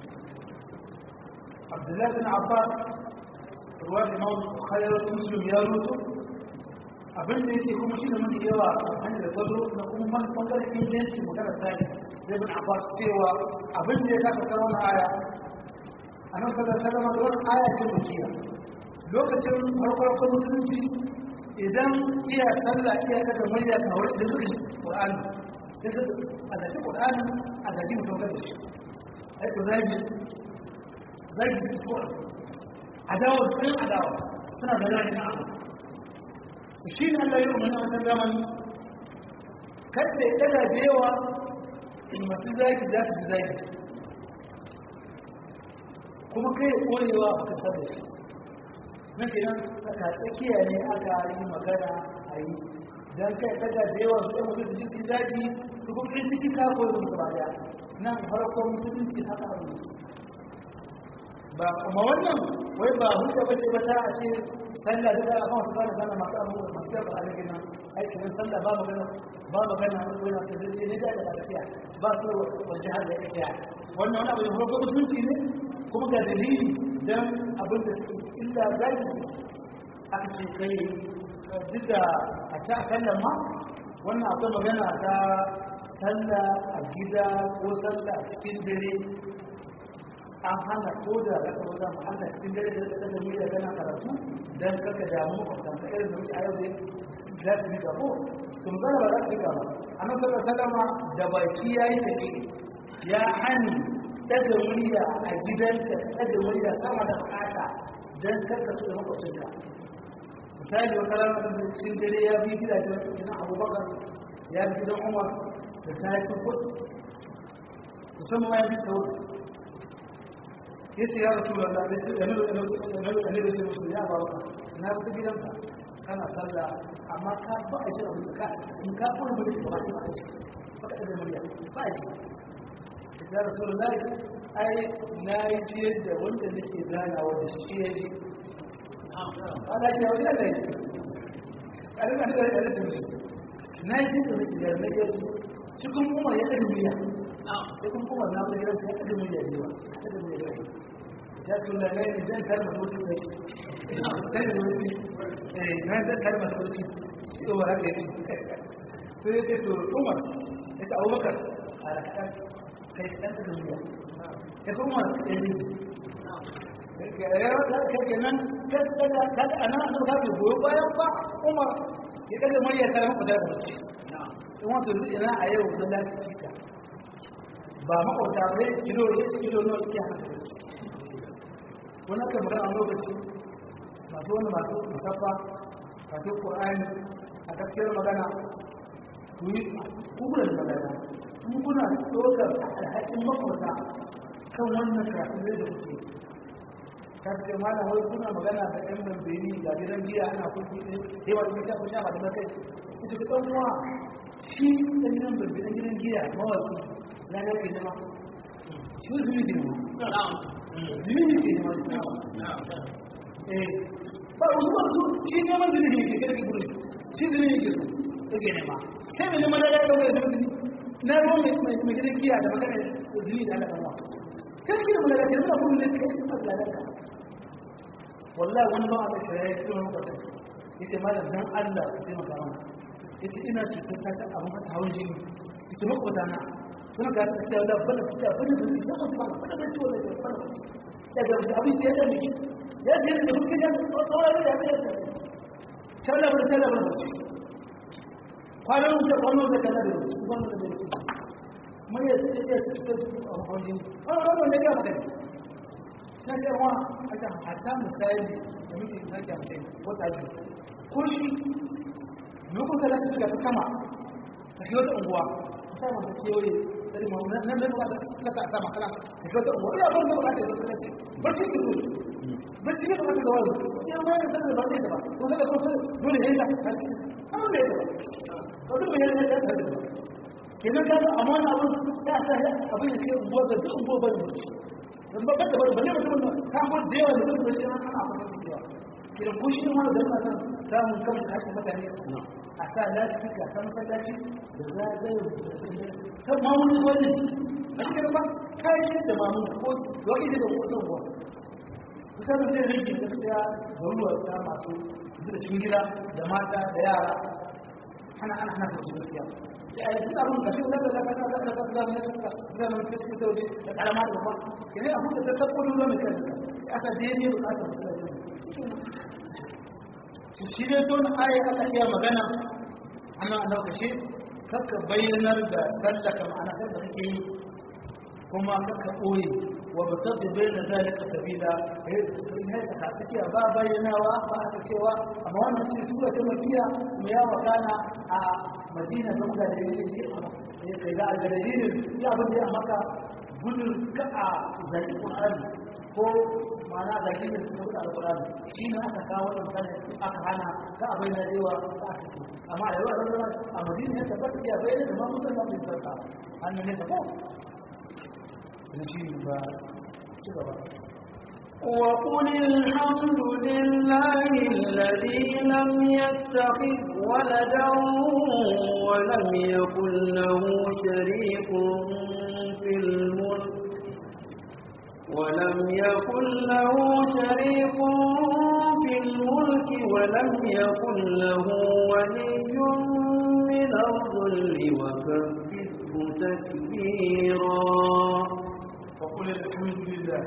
Abdullahi bin Abbas ruwan Imam Bukhari Muslim ya rutu abin da yake kuma shi da mafi yawa a hanyar da tazo na kuma bangaren inganci magana tsari zai bin abbas cewa abin da ya kasa karo na aya a nan sallar salama da wani aya ce makiya lokacin farko musulunci idan iya sallah iya daga murya kawai da suka yi ƙur'ani sai su a zaki ƙur'ani a zaki mutum da shi aiko zagi zagi su ƙur'ani adawa sun adawa suna da zagi na abu shi ne Allah ya umarni a wancan zamani kada ya daga da yawa in masu zaki za su zaki kuma kai ya korewa a kasar da shi na kenan tsaka tsakiya ne aka yi magana a yi don kai daga da yawa su ɗan mutu su ji su zaki su kuma ɗin ciki ka koyi musu ba ya nan farkon musulunci haka abu ba kuma wannan wai ba hujja bace ba ta a ce sallah da za a kawo su da sallah masu abu masu yawa a rikin nan aikin sallah ba magana ba magana a wani su zai ne da da tafiya ba su wajen har da ya wannan wani abu da farko musulunci ne kuma ga dalili don abin da suke illa zai aka ce kai duk da a ta sallah ma wannan akwai magana ta sallah a gida ko sallah a cikin dare an hana ko da ka taɓa zama Allah cikin dare da ta da miliya kana karatu dan kaka damu kwatan ka irin da muke a yau dai za su rika ko sun zara ba za su rika ba annabi sallallahu alaihi wasallam da baki yayi da ke ya hani daga murya a gidanka daga murya sama da fata dan kaka su da makwabcinka misali wata rana da cikin dare ya bi gidajen gidan abubakar ya fi gidan umar da sai sun kudu musamman ma ya fi tsawo ya ce ya rasu da annabi sai musu ya ba waka na fi gidanka kana sallah amma ka ba a jin abin ka in ka kuma bude ba ba a ji ba ka da murya ba a ji ya rasu da ai na yi fiye da wanda nake ganawa da shi ya ji ana ce wajen da ya a rika da ya rika na yi da nake da na yi cikin umar ya ɗaga murya cikin umar na wani gidan ya ɗaga murya ne ba ɗaga murya ne ya su da ne idan tar masu wuce ne tar da wuce eh na da tar masu wuce shi umar haka yake sai ya ce to umar ya ce abubakar a rakaɗar kai ɗan ɗaga murya ya kuma ya ne kai kenan kada ana an ka bi goyo bayan ba Umar ya kaga murya ta maka da mace in wato ina a yau da lafiya ka ba makauta bai kilo ya ci kilo nawa yake haka wannan kan magana lokaci masu wani masu musaffa kafi Qur'ani a gaskiyar magana ku yi kukulan magana kun kuna ɗaukar alhakin makauta kan wannan karatu zai da kuke ta ce malam wai kuna magana da yan bambini ga gidan giya ana kulki ne sai wani sha ku sha ba da makai ita ku dan uwa shi dan gidan bambini gidan giya mawaki ya ga ke nema shi zuri ke nema zuri ke nema eh ba wasu ba su shi neman zuri ne ke kada ki gurin shi zuri ne ke so ke nema kai mai neman da ya dauka da zuri na ruwan mai gidan giya da magana zuri da ana dan wasu kan kira mu daga kirma mun ne kai ba da lalaka wallahi wani ba a kira ya kira mu kwata yace malam dan Allah ka taimaka mana yace ina cutar ta ta abun ta hawan jini yace maka wata na kuma ka ta ce da bana fita bana da shi ko ba bana da ciwo da bana daga da abin da ya da miki ya je da mutum ya tsora da ya tsaya talla bana talla bana kwanan da kwanan da talla da kwanan da mai ya tsaye ya cikin a mahaujin wani ranar da ya magana sai ce wa a can hata misali da muke na kyamfe wata biyu ko shi nukun da lafi suka ta sama ta ke wata unguwa ta sama ta kewaye tsari ma nan nan ba ta ta sama kana ta ke wata unguwa ina ban da bukata ya ta ce barci ke so barci ne bukata da wani ya ma yana sanar da ba zai da ba ko daga ko dole ya yi da ta ce an da ya da ba ko dole ya yi da ta ce kenan kaga amma wani abin ta sa abin da ke unguwa ga duk unguwa bai mutu dan babban da balle mutum ka ko da yawa da mutum shi ana fata cewa kiran ko shi ne wanda da san samun kan kashi mutane a sa lasfika san masallaci da za ga san ma mun wani a cikin ba kai ce da ma mun ko wani da ko to ko misalin zai rage gaskiya da ruwa ta masu zuwa cikin gida da mata da yara ana ana ana gaskiya يعني تلعبون بشيء لا لا لا لا لا لا لا لا زي ما كنت تقول لك على ما تقول يعني أقول تتقول ولا مثل أسا ديني وأسا shi don aya Allah iya magana ana a lokaci kaka bayyanar da sallaka ma'ana kan da kake yi kuma kaka ɓoye wa ba ta bayyana zalika sabila eh sai ka take ba bayyanawa ba aka cewa amma wannan ce sura ta makiya mu ya wakana a madina da muka da ya kai da algadalilin ya abin da ya maka gudun ka a zaki ƙur'ani ko mana zaki da suka wuce alƙur'ani shi ne aka kawo wannan kana aka hana ka a bayyana da yawa ka aka ce amma a yawa da a madina ya tabbata ya bayyana da ma mutum da bai sarka hannun ne sako da shi ba ci gaba وقل الحمد لله الذي لم يتخذ ولدا ولم يكن له شريك في الملك ولم يكن له شريك في الملك ولم يكن له ولي من الظل وكبره تكبيرا وقل الحمد لله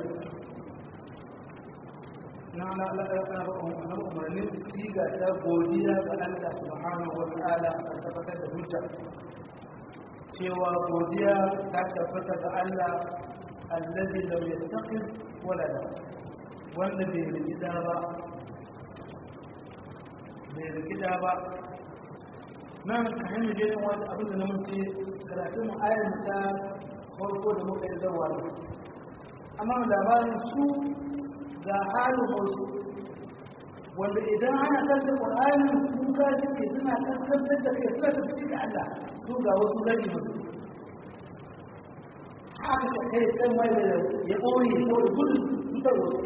na umarnin siga ta godiya ga Allah subhanahu wa ta'ala a tabbatar da hujja cewa godiya ta tabbata ga Allah allazi lam yattaqi walada wanda bai rikida ba bai rikida ba nan ka hanyar jerin wani abin da na mace karatun mu ayar ta farko da muka yi zawa ne amma labarin su ga halin wasu wanda idan ana kanta ƙwararren kuka suke suna kankantar da kai suna tafi ga Allah su ga wasu zagi musu haka shi kai kan mai da ya ɓoye saboda gudun cutar wasu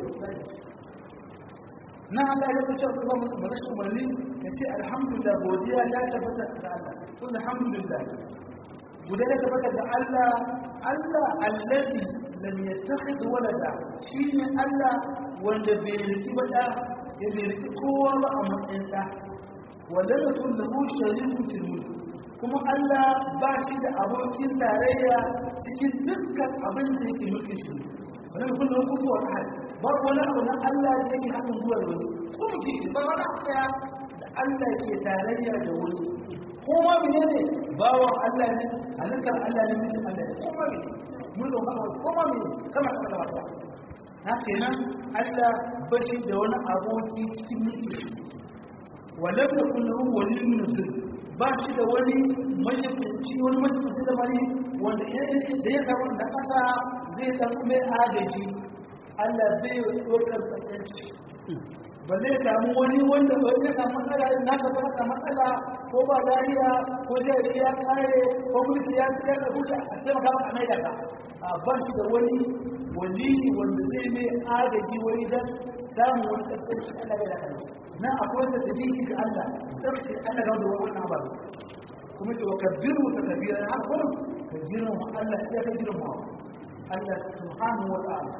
na Allah ya kace kuma marashi umarni ka ce alhamdulillah godiya ya tabbata ga Allah kun alhamdulillah godiya ya tabbata ga Allah Allah allazi lam yattakhidh walada shine Allah wanda bai riki ba da ya bai riki kowa ba a matsayin da wanda yakun lahu sharikun fil mulk kuma Allah ba shi da abokin tarayya cikin dukkan abin da yake mulkin shi wanda yakun lahu kufuwan ahad ba wani abu na Allah da yake haɗin zuwa da wani kuma ke ba wani abu ɗaya da Allah ke tarayya da wani ko ma mene ne bawan Allah ne halittar Allah ne mutum Allah ne ko ma mene mun zo kama ko ma mene sama da sama ta na kenan Allah ba shi da wani aboki cikin mulki walam yakun lahu waliyyun min dhil ba shi da wani majibinci wani majibinci da bari wanda da ya samu da kasa zai dan mai agaji Allah bai ɗaukar tsakanci ba zai samu wani wanda ba zai samu matsala na ka zama ka matsala ko ba lafiya ko jari ya kare ko mulki ya tsaya ka huta a taimaka maka mai daga a ban shi da wani wani wanda zai mai agaji wani dan samun wani tsakanci Allah bai daga na akwai wanda ta bihi ga Allah tsarki Allah ga wanda wannan ba kuma ce wa kabbiru ta kabira na hakurin ka girma Allah ya ka girma Allah subhanahu wa ta'ala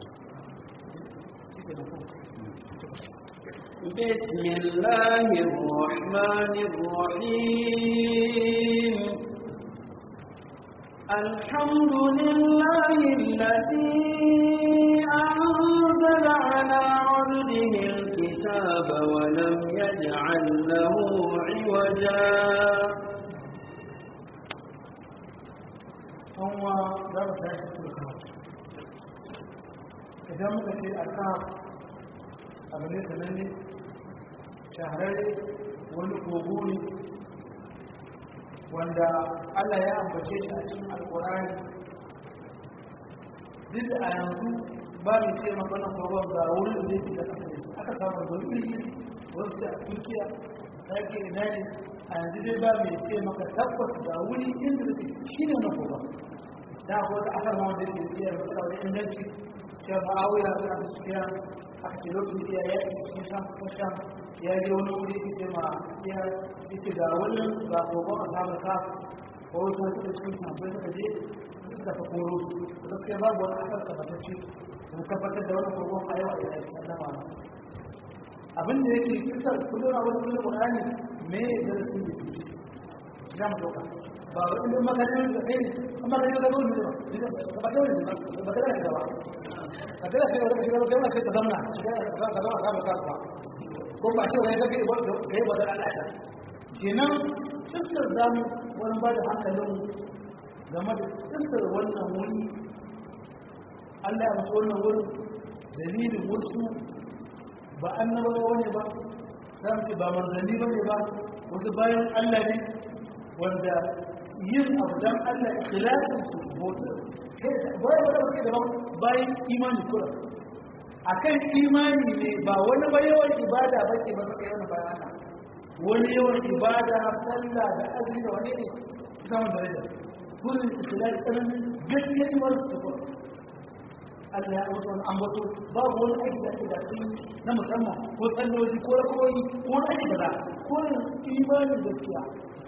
بسم الله الرحمن الرحيم الحمد لله الذي أنزل على عبده الكتاب ولم يجعل له عوجا هو ضرب ثلاثة الكهف إذا مكتشف الكهف abu ne sananne shahararre wani kogo ne wanda allah ya ambace shi a cikin alkurani duk da a yanzu ba mai ce makon kogon ga wurin da yake da kasa da aka samu wani iri wasu a turkiya ta ke ina ne a yanzu dai ba mai ce maka tabbas ga wuri inda da shi ne na kogon da akwai wata asar ma wanda ke iya matsala wani inganci cewa ma'awuya da abu sufiya aka ce lokacin da ya yaƙi cikin shan kusan ya je wani wuri ya ce ma ya ce ga wani ga kogon a samun ka ko wasu wasu da cikin sahabbai suka je suka ta koro da gaskiya babu wani asar tabbatacce da tabbatar da wani kogon a yau a yau a zama abin da yake kisar kullum a wani kullum ƙurani me ya darasin da ke ciki za mu ɗauka ba wa ilimin makarar da kai amma da yau da wani ne ba ba da wani ne ba ba da wani ne ba ka tana shi wani shiga wata sai ka zamna shiga ka zama ka zama ka ko ba ce wani kake ba da kai ba da Allah ta kenan tsissar zamu wani ba da hankalin game da tsissar wannan wuri Allah ya musu wannan wurin dalilin wasu ba annabawa wani ba za mu ce ba manzanni ba ne ba wasu bayan Allah ne wanda yin abu don Allah ikhlasin su bautar bai wadda suke daban bayan imani kura a kan imani ne ba wani ba yawan ibada ba ce ba suka yawan bayana wani yawan ibada sallah da azumi da wani ne samun daraja kurin ikhlasi tsananin gaskiyar imani su kura Allah ya mutu wani ambato babu wani aiki da ake da na musamman ko tsalloji ko rakoyi ko wani aiki da za ko imanin gaskiya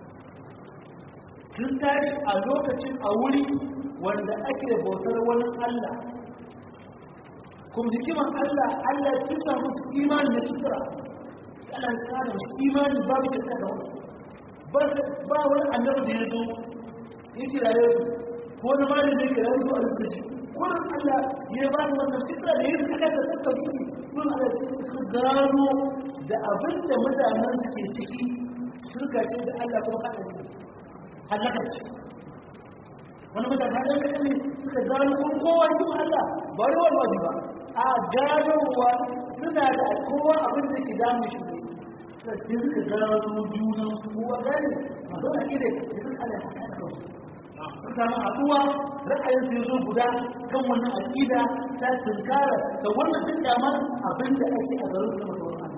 sun tashi a lokacin a wuri wanda ake bautar wani Allah kuma hikiman Allah Allah ya tusa musu imani na tutura Allah ya tsara musu imani babu shirka da wasu ba wani annabi da ya zo ya kiraye su ko wani malin da ya kiraye su a rikici kurin Allah ya ba da wannan tutura da ya aka da tattauki kun Allah ya su gano da abin da mutanen su ke ciki shirka ce da Allah kuma kada ne halaka ce wani mutane ɗan kaɗan ne suka gano kuma kowa yi Allah ba yi wani wajen ba a ganowa suna da kowa abin da ke damun shi ne sai suka gano junan su kowa gane masu wani akida da suka ala ya kasa kansu sun samu haɗuwa ra'ayin su zo guda kan wannan akida ta tunkara da wannan duk kyamar abin da ake a garin su na masu wani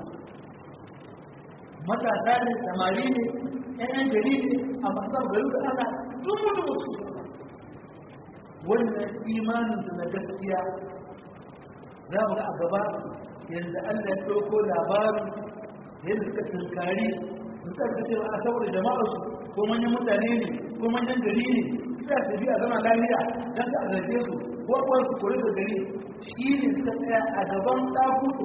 matasa ne samari ne ƴan gari ne a masu garin su ana dubu dubu su wannan imanin su na gaskiya za mu ga a gaba yanzu Allah ya ɗauko labarin yadda suka tunkari suka suka ce a saboda jama'arsu ko manyan mutane ne ko manyan gari ne suka su biya zama lafiya don ka zarge su ko kuwa su kori da gari shi ne suka tsaya a gaban ɗakutu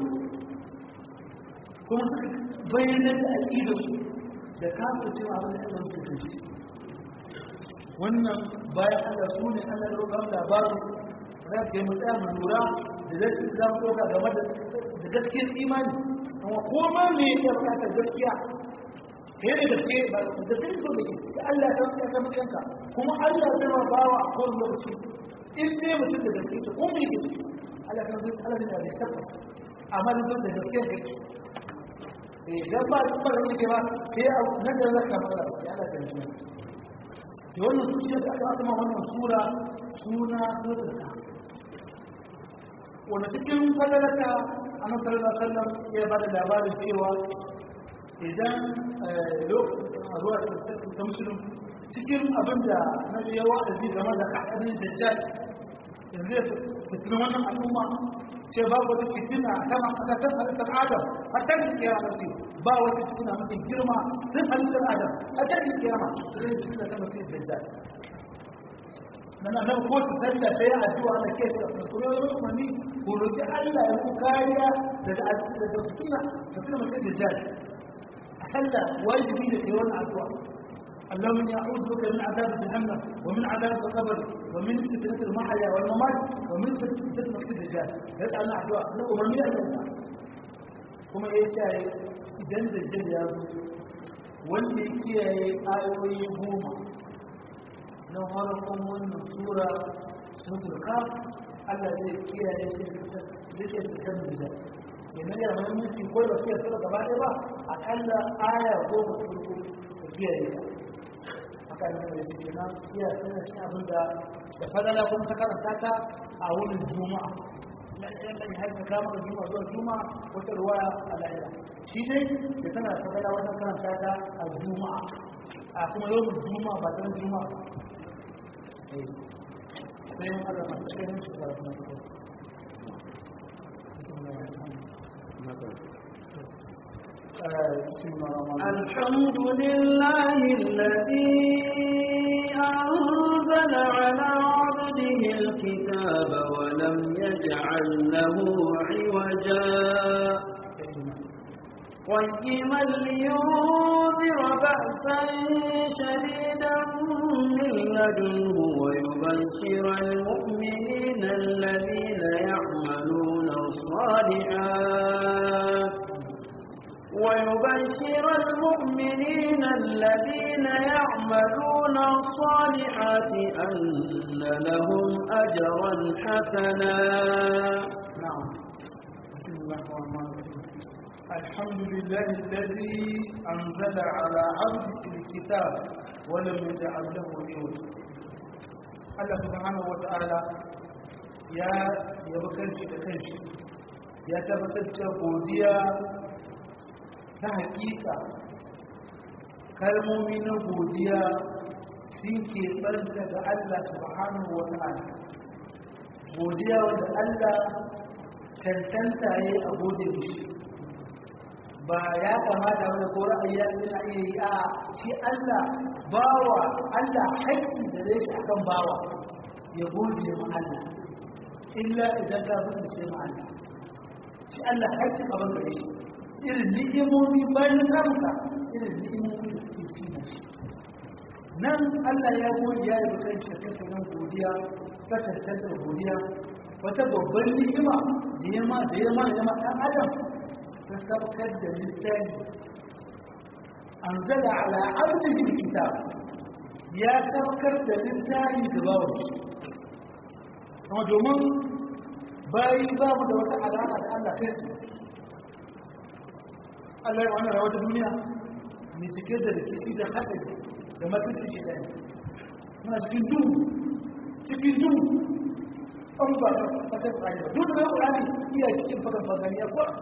kuma suka bayyana da aƙidarsu da kafin cewa abin da ɗan su shi wannan bayan Allah su ne Allah ya roƙa labarin za ka yi mutsaya mu lura da zai su zama ɗauka game da gaskiyar imani amma koma me yake bukatar gaskiya kai da gaske ba da gaske so da ke sai Allah ya san ya san kanka kuma Allah ya san bawa a kowane lokaci in dai mutum da gaske ta ko me yake ciki Allah ya san Allah ya san tabbas amma da da gaske kake eh dan ba ba da yake ba sai a nan da zaka fara sai Allah ya san ki wannan zuciya da aka aka wannan sura suna suratul kahf wanda cikin fadalata annabi sallallahu alaihi wasallam ya bada labarin cewa idan lokacin ruwa ta musulun cikin abinda na ya wa'azi game da haɗarin dajjal yanzu ya fitin wannan al'umma ce ba wata fitina a sama ƙasa ta halittar adam a ta yi kiyama ce ba wata fitina mafi girma tun halittar adam a ta yi kiyama zai fitina ta masu dajjal nan nan ko ta tanda sai ya addu'a na ke shi a kuma yau umarni ko roki Allah ya ku kariya daga daga fitina fitina masu dajjal a sallah wajibi ne kai wannan addu'a اللهم اني اعوذ بك من عذاب جهنم ومن عذاب القبر ومن فتنه المحيا والممات ومن فتنه المسيح الدجال هذا انا دعاء لا امرني الله kuma ya ce idan dajjal ya zo wanda ya kiyaye ayoyi goma na farkon wannan sura suratul kaf Allah zai kiyaye shi da ke da san da yana da muhimmanci ko da kiyaye sura gaba ɗaya ba akalla aya goma farko da kiyaye ta haka ne da shi kenan kiyaye tana shi abin da da fadala kuma ta karanta ta a wurin juma'a na yan da har ka kama juma'a zuwa juma'a wata ruwaya a lahira shi dai da tana fadala wata karanta ta a juma'a a kuma yau juma'a ba ta juma'a ba sai yin Allah masu cikin shi da kuma cikin الحمد لله الذي أنزل على عبده الكتاب ولم يجعل له عوجا قيما لينذر بأسا شديدا من لدنه ويبشر المؤمنين الذين يعملون الصالحات ويبشر المؤمنين الذين يعملون الصالحات أن لهم أجرا حسنا نعم بسم الله الرحمن الرحيم الحمد لله الذي أنزل على عبده الكتاب ولم يجعل له عوجا Allah subhanahu wa ta'ala ya yabi kanshi da kanshi ya tabbatar da godiya ta hakika kalmomi na godiya sun keɓanta ga Allah subhanahu wa ta'ala godiya wanda Allah cancanta ya yi a gode mishi ba ya kamata wani ko ra'ayi ya yana iya yi a shi Allah bawa Allah haƙƙi da zai shi akan bawa ya gode ma Allah illa idan ka fi sai ma Allah shi Allah haƙƙi ka banka da shi irin ni'imomi bayan samuka irin ni'imomi da suke ci na shi nan Allah ya gode ya yi kan shi kan nan godiya ta cancantar godiya wata babban ni'ima da yama da yama da yama ɗan adam ta sabkar da littafi an zala ala abdihi kitab ya sabkar da littafi ga bawon shi kuma domin bayi babu da wata alama da Allah kai su Allah ya wannan rawar duniya mai cike da rikici da haɗari da makirci shi ɗaya muna cikin duhu cikin duhu an ba ta kasar ƙurani ba duk da ƙurani iya cikin fagan fagani ya kuwa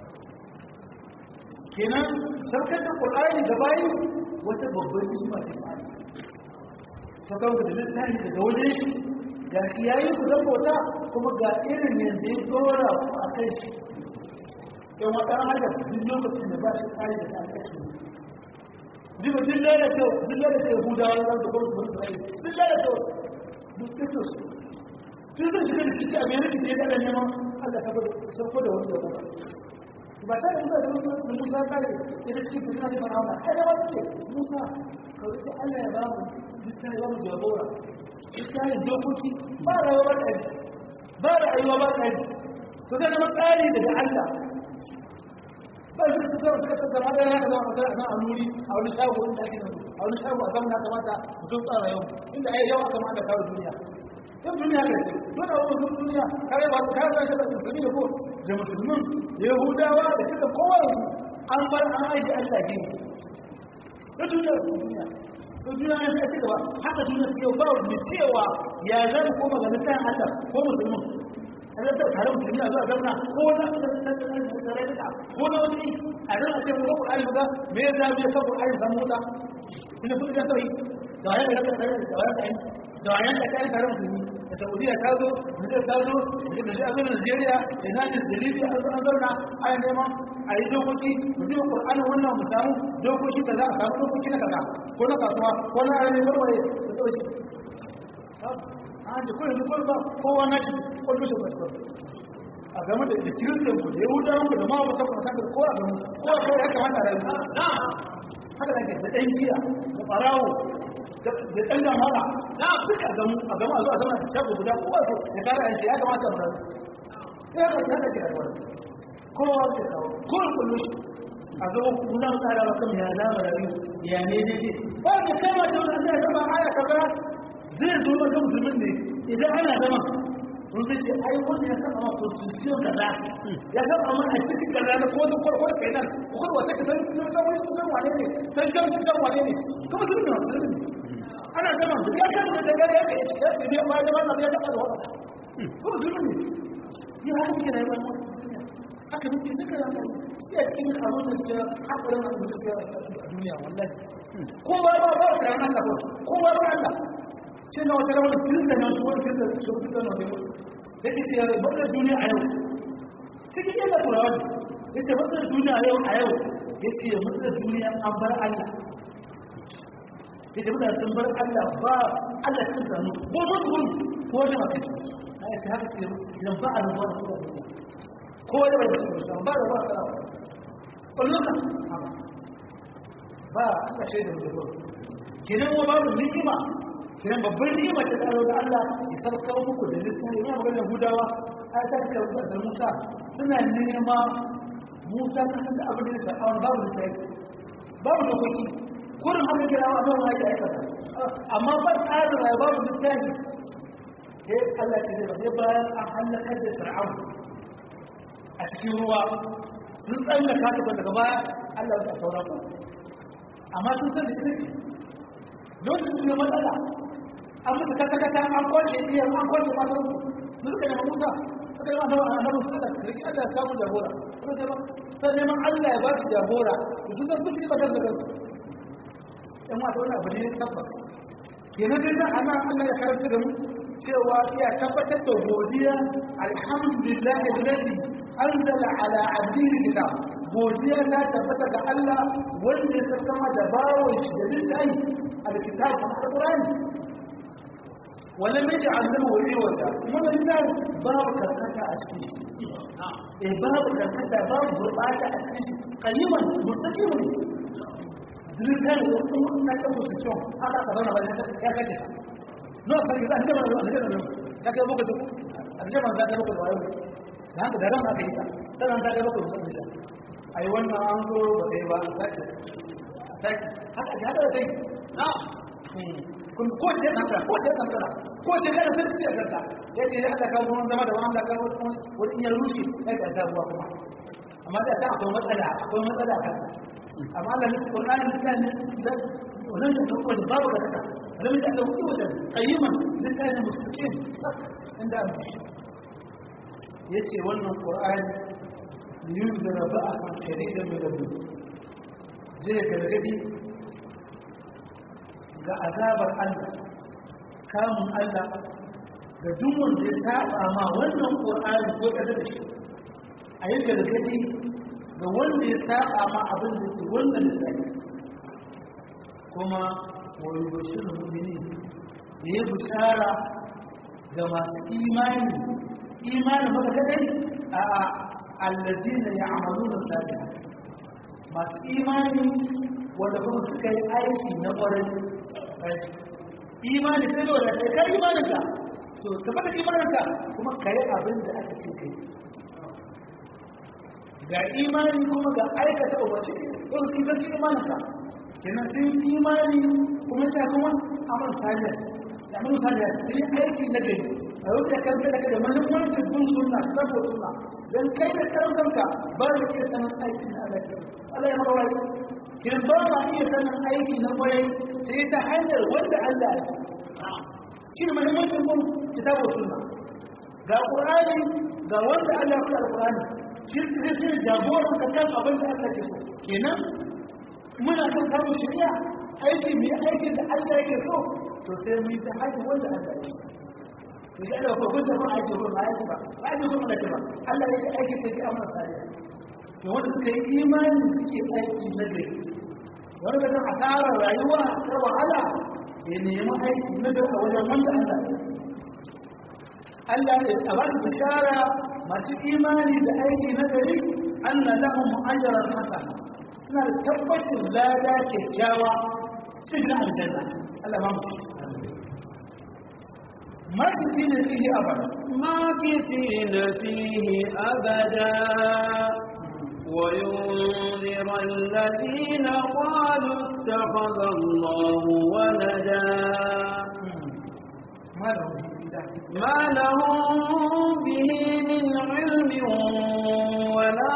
kenan sarkar da ƙurani da bayi wata babban ni'ima ce ba sakon da littafi daga wajen shi ga shi ya yi ku don bauta kuma ga irin yanzu ya dora ku a kai shi yan wata hada duk lokacin da ba shi tsari da ta kashe duk duk lalace duk lalace yahudawa za su gwamnati wani isra'ila duk lalace duk kristo tun zai shiga da kici a mai rikici ya kada neman allah ta sauko da wani yabo ba ta da musa da musa kare ya da cikin fitina da farawa ai da wasu ke musa kawai da allah ya ba mu littafi ba mu jagora littafin dokoki ba rayuwa ba tsari ba rayuwa ba tsari to zai zama tsari daga allah ba su suka zama suka tattara da yana zama a zama a nuri a wani shago inda ake nan a wani shago a zama kamata mu zo tsara yau inda ai yau aka ma da kawo duniya yau duniya ka ce dole a wani duniya kare ba ka ga shi da musulmi da ko da musulmin da yahudawa da duka kowa an bar an aiki Allah ne yau duniya su duniya yau duniya ya sai ci gaba haka duniya su yau ba mu cewa ya zan koma ga littafin Allah ko musulmin a zan tare musulmi a zuwa zamana ko wani tare da ko na wani a zan a ce mu ga Qur'ani mu ga me ya zabi kan Qur'ani samu wuta ina kuma da tauhi da wayan da da wayan da wayan da kai tare musulmi da Saudiya ta zo Nijar ta zo da shi a zo Najeriya da ina ne da Libya an zo an zauna a yi neman a yi dokoki mu ji Qur'ani wannan mu samu dokoki da za a samu dokoki na kaza ko na kasuwa ko na ayyukan warwaye da tauhi an da kullum kullum ba kowa na shi kullum shi ba a game da da kiristan ku da yahudawan ku da ma ba kafa kasar ko a gamu ko a kawai ya kamata da yi haka da ke da ɗan giya da ɓarawo da ɗan damara na duka a gamu a gamu a zuwa zama da shago guda ko a zo ya kara yanki ya kamata mu rayu ya ka ta ke rayuwa kowa ke kawo ko a kullum shi a zo kuna tsara ba kan ya zama rayu ya ne daidai ba ka kama ta wani ya zama aya kaza zai zo maka musulmin ne idan ana zama sun zai ce ai wanda ya saba ma constitution kaza ya saba ma a cikin kaza na ko ko ko kai nan ko wata kaza ne san wani kusan wane ne san kan kan wane ne kuma sun da musulmi ana zama da ya kan da daga ya kai ya ce ya ba da wannan ya saba da wannan ko musulmi ne ya haka muke rayuwa haka muke duka rayuwa ya cikin abin da ke hakarin abin da ke a duniya wallahi ko ba ba ba da Allah ko ba ba Allah ce na wata rawar kirista na su wani kirista su wani kirista na wata ya ce ya bakar duniya a yau cikin yadda turawa ne ya ce bakar duniya a yau a yau ya ce bakar duniya an bar allah ya ce mutane sun bar allah ba allah cikin sanu ko zo tukun ko wani maka ce na ya ce haka ce idan ba a rubuwa da kuma ko wani bai da kuma ba da rubuwa da kuma ƙwallon ba allah shaida mutum kenan wa babu ni'ima kiran babban ni'ima ta tsaro da Allah ya sarkar muku da littafi ina magana Yahudawa ai ta ce da Musa suna nema Musa ta san abin da ya faɗa babu littafi babu dokoki kurin haka kira wa abin haka ya kasa amma ba tsarin rayuwa babu littafi sai Allah ce zai ba bayan an halakar da Fir'aun a cikin ruwa sun tsallaka ta daga baya Allah ya saura ku amma sun san da ita ce lokacin da matsala an musu kasa-kasa an kwace iya an kwace matar su su suka nema musa suka nema dawa a hannun suka riki allah ya samu jagora suka ce sai neman allah ya ba su jagora da su zan fusi ba kan zagar yan wata wani abu ne tabbas kenan dai na ana allah ya karanta da mu cewa iya tabbatar da godiya alhamdulillah alladhi anzala ala abdihi kitab godiya ta tabbata ga Allah wanda ya saka ma da bawon shi da littafi alkitab alqur'ani wala mai ja'alna wa riwata mun da babu karkata a cikin shi eh babu karkata babu gurbata a cikin shi kaliman mustaqimun dukkan wannan na ta position haka ka zauna ba ya kace no sai da jama'a da jama'a ka kai boko duk jama'a za ta boko da wayo da haka da ran aka yi ta dan ta ga boko da ai wannan an zo ba sai ba a sake sake haka da haka sai na kun ko ce kanta ko ce kanta ko ce kana sai ce kanta yace ya aka kawo mun zama da wanda ka wani ya rushe sai ka ta ruwa kuma amma da ta akwai matsala akwai matsala kan amma Allah ne Qur'ani kan da wannan da kuma da babu kaka lam yaj'al lahu iwajan qayyiman lillahi mustaqim inda an yace wannan qur'ani yunzira ba'san shadidan min rabbih zai gargadi ga azabar Allah kamun Allah ga duk wanda ya saba ma wannan qur'ani ko kaza da shi a yi gargadi ga wanda ya saba ma abin da ke wannan lissafi kuma wani bashin mummini da ya bishara ga masu imani imani maka kadai a allazina ya amalu na sadiya masu imani wanda kuma suka yi aiki na ƙwarai imani sai da wadda kai imaninka to tabbata imaninka kuma ka yi abin da aka ce kai ga imani kuma ga aikata umarci ɗin sun gaske imaninka kenan sun yi imani kuma ta kuma amal saliyar da amal saliyar sun yi aiki na gari a yau da karfe daga da mahimmancin bin sunna saboda sunna don kai da karfanka ba da iya sanin aiki na alaƙi Allah ya mara wai kin ba ma iya sanin aiki na kwarai sai ta hanyar wanda Allah ya shi ne mahimmancin bin kitabu sunna ga Qur'ani ga wanda Allah ya faɗa Qur'ani shi zai sai jagoran ka kan abin da Allah ke so kenan muna son samun shari'a aiki mai aikin da Allah yake so to sai mu yi ta hanyar wanda Allah ya to shi Allah ko kun ta ba aiki ko ba aiki ba ba aiki ko ba ba Allah ya ce aiki sai ki amma sai to wanda suka yi imani suke aiki na gari wanda ba san asarar rayuwa ta wahala ya nemi aiki na gari a wajen wanda Allah Allah ya ba su bishara masu imani da aiki na gari anna lahum ajran hasana suna da tabbacin lada kyakkyawa cikin aljanna Allah ba mu ma kiti ne fihi abada ma kiti ne fihi abada وينذر الذين قالوا اتخذ الله ولدا ما لهم ما لهم به من علم ولا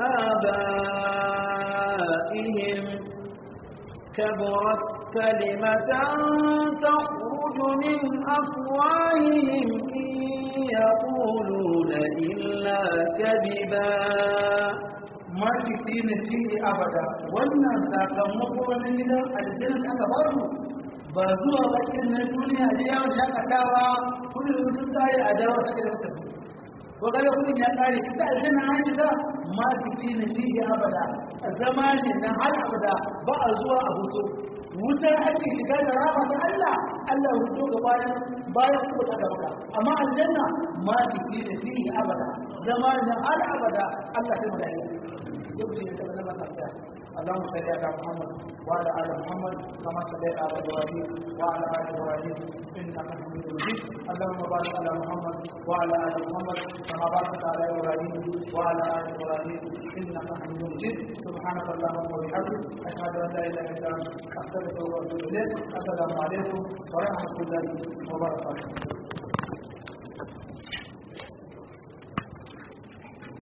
لآبائهم كبرت كلمة تخرج من أفواههم إن يقولون إلا كذبا makiti ne fiye abada wannan sakamako na gidan aljanna aka ba su ba zuwa bakin na duniya da yawon shakatawa kudin sun tare a dawo ta da wata ko kaga kudin ya kare ita aljanna an shiga makiti ne fiye abada zama ne na har abada ba a zuwa a hoto wuta ake shiga da rama ta Allah Allah hudu ga bayan bayan kuma ta gaba amma aljanna makiti ne fiye abada zama ne har abada Allah ta mutane يبدي يتبنى تحتها اللهم صل على محمد وعلى ال محمد كما صليت على ابراهيم وعلى ال ابراهيم انك حميد مجيد اللهم بارك على محمد وعلى ال محمد كما باركت على ابراهيم وعلى ال ابراهيم انك حميد مجيد سبحانك اللهم وبحمدك اشهد ان لا اله الا انت استغفرك واتوب اليك السلام عليكم ورحمه الله وبركاته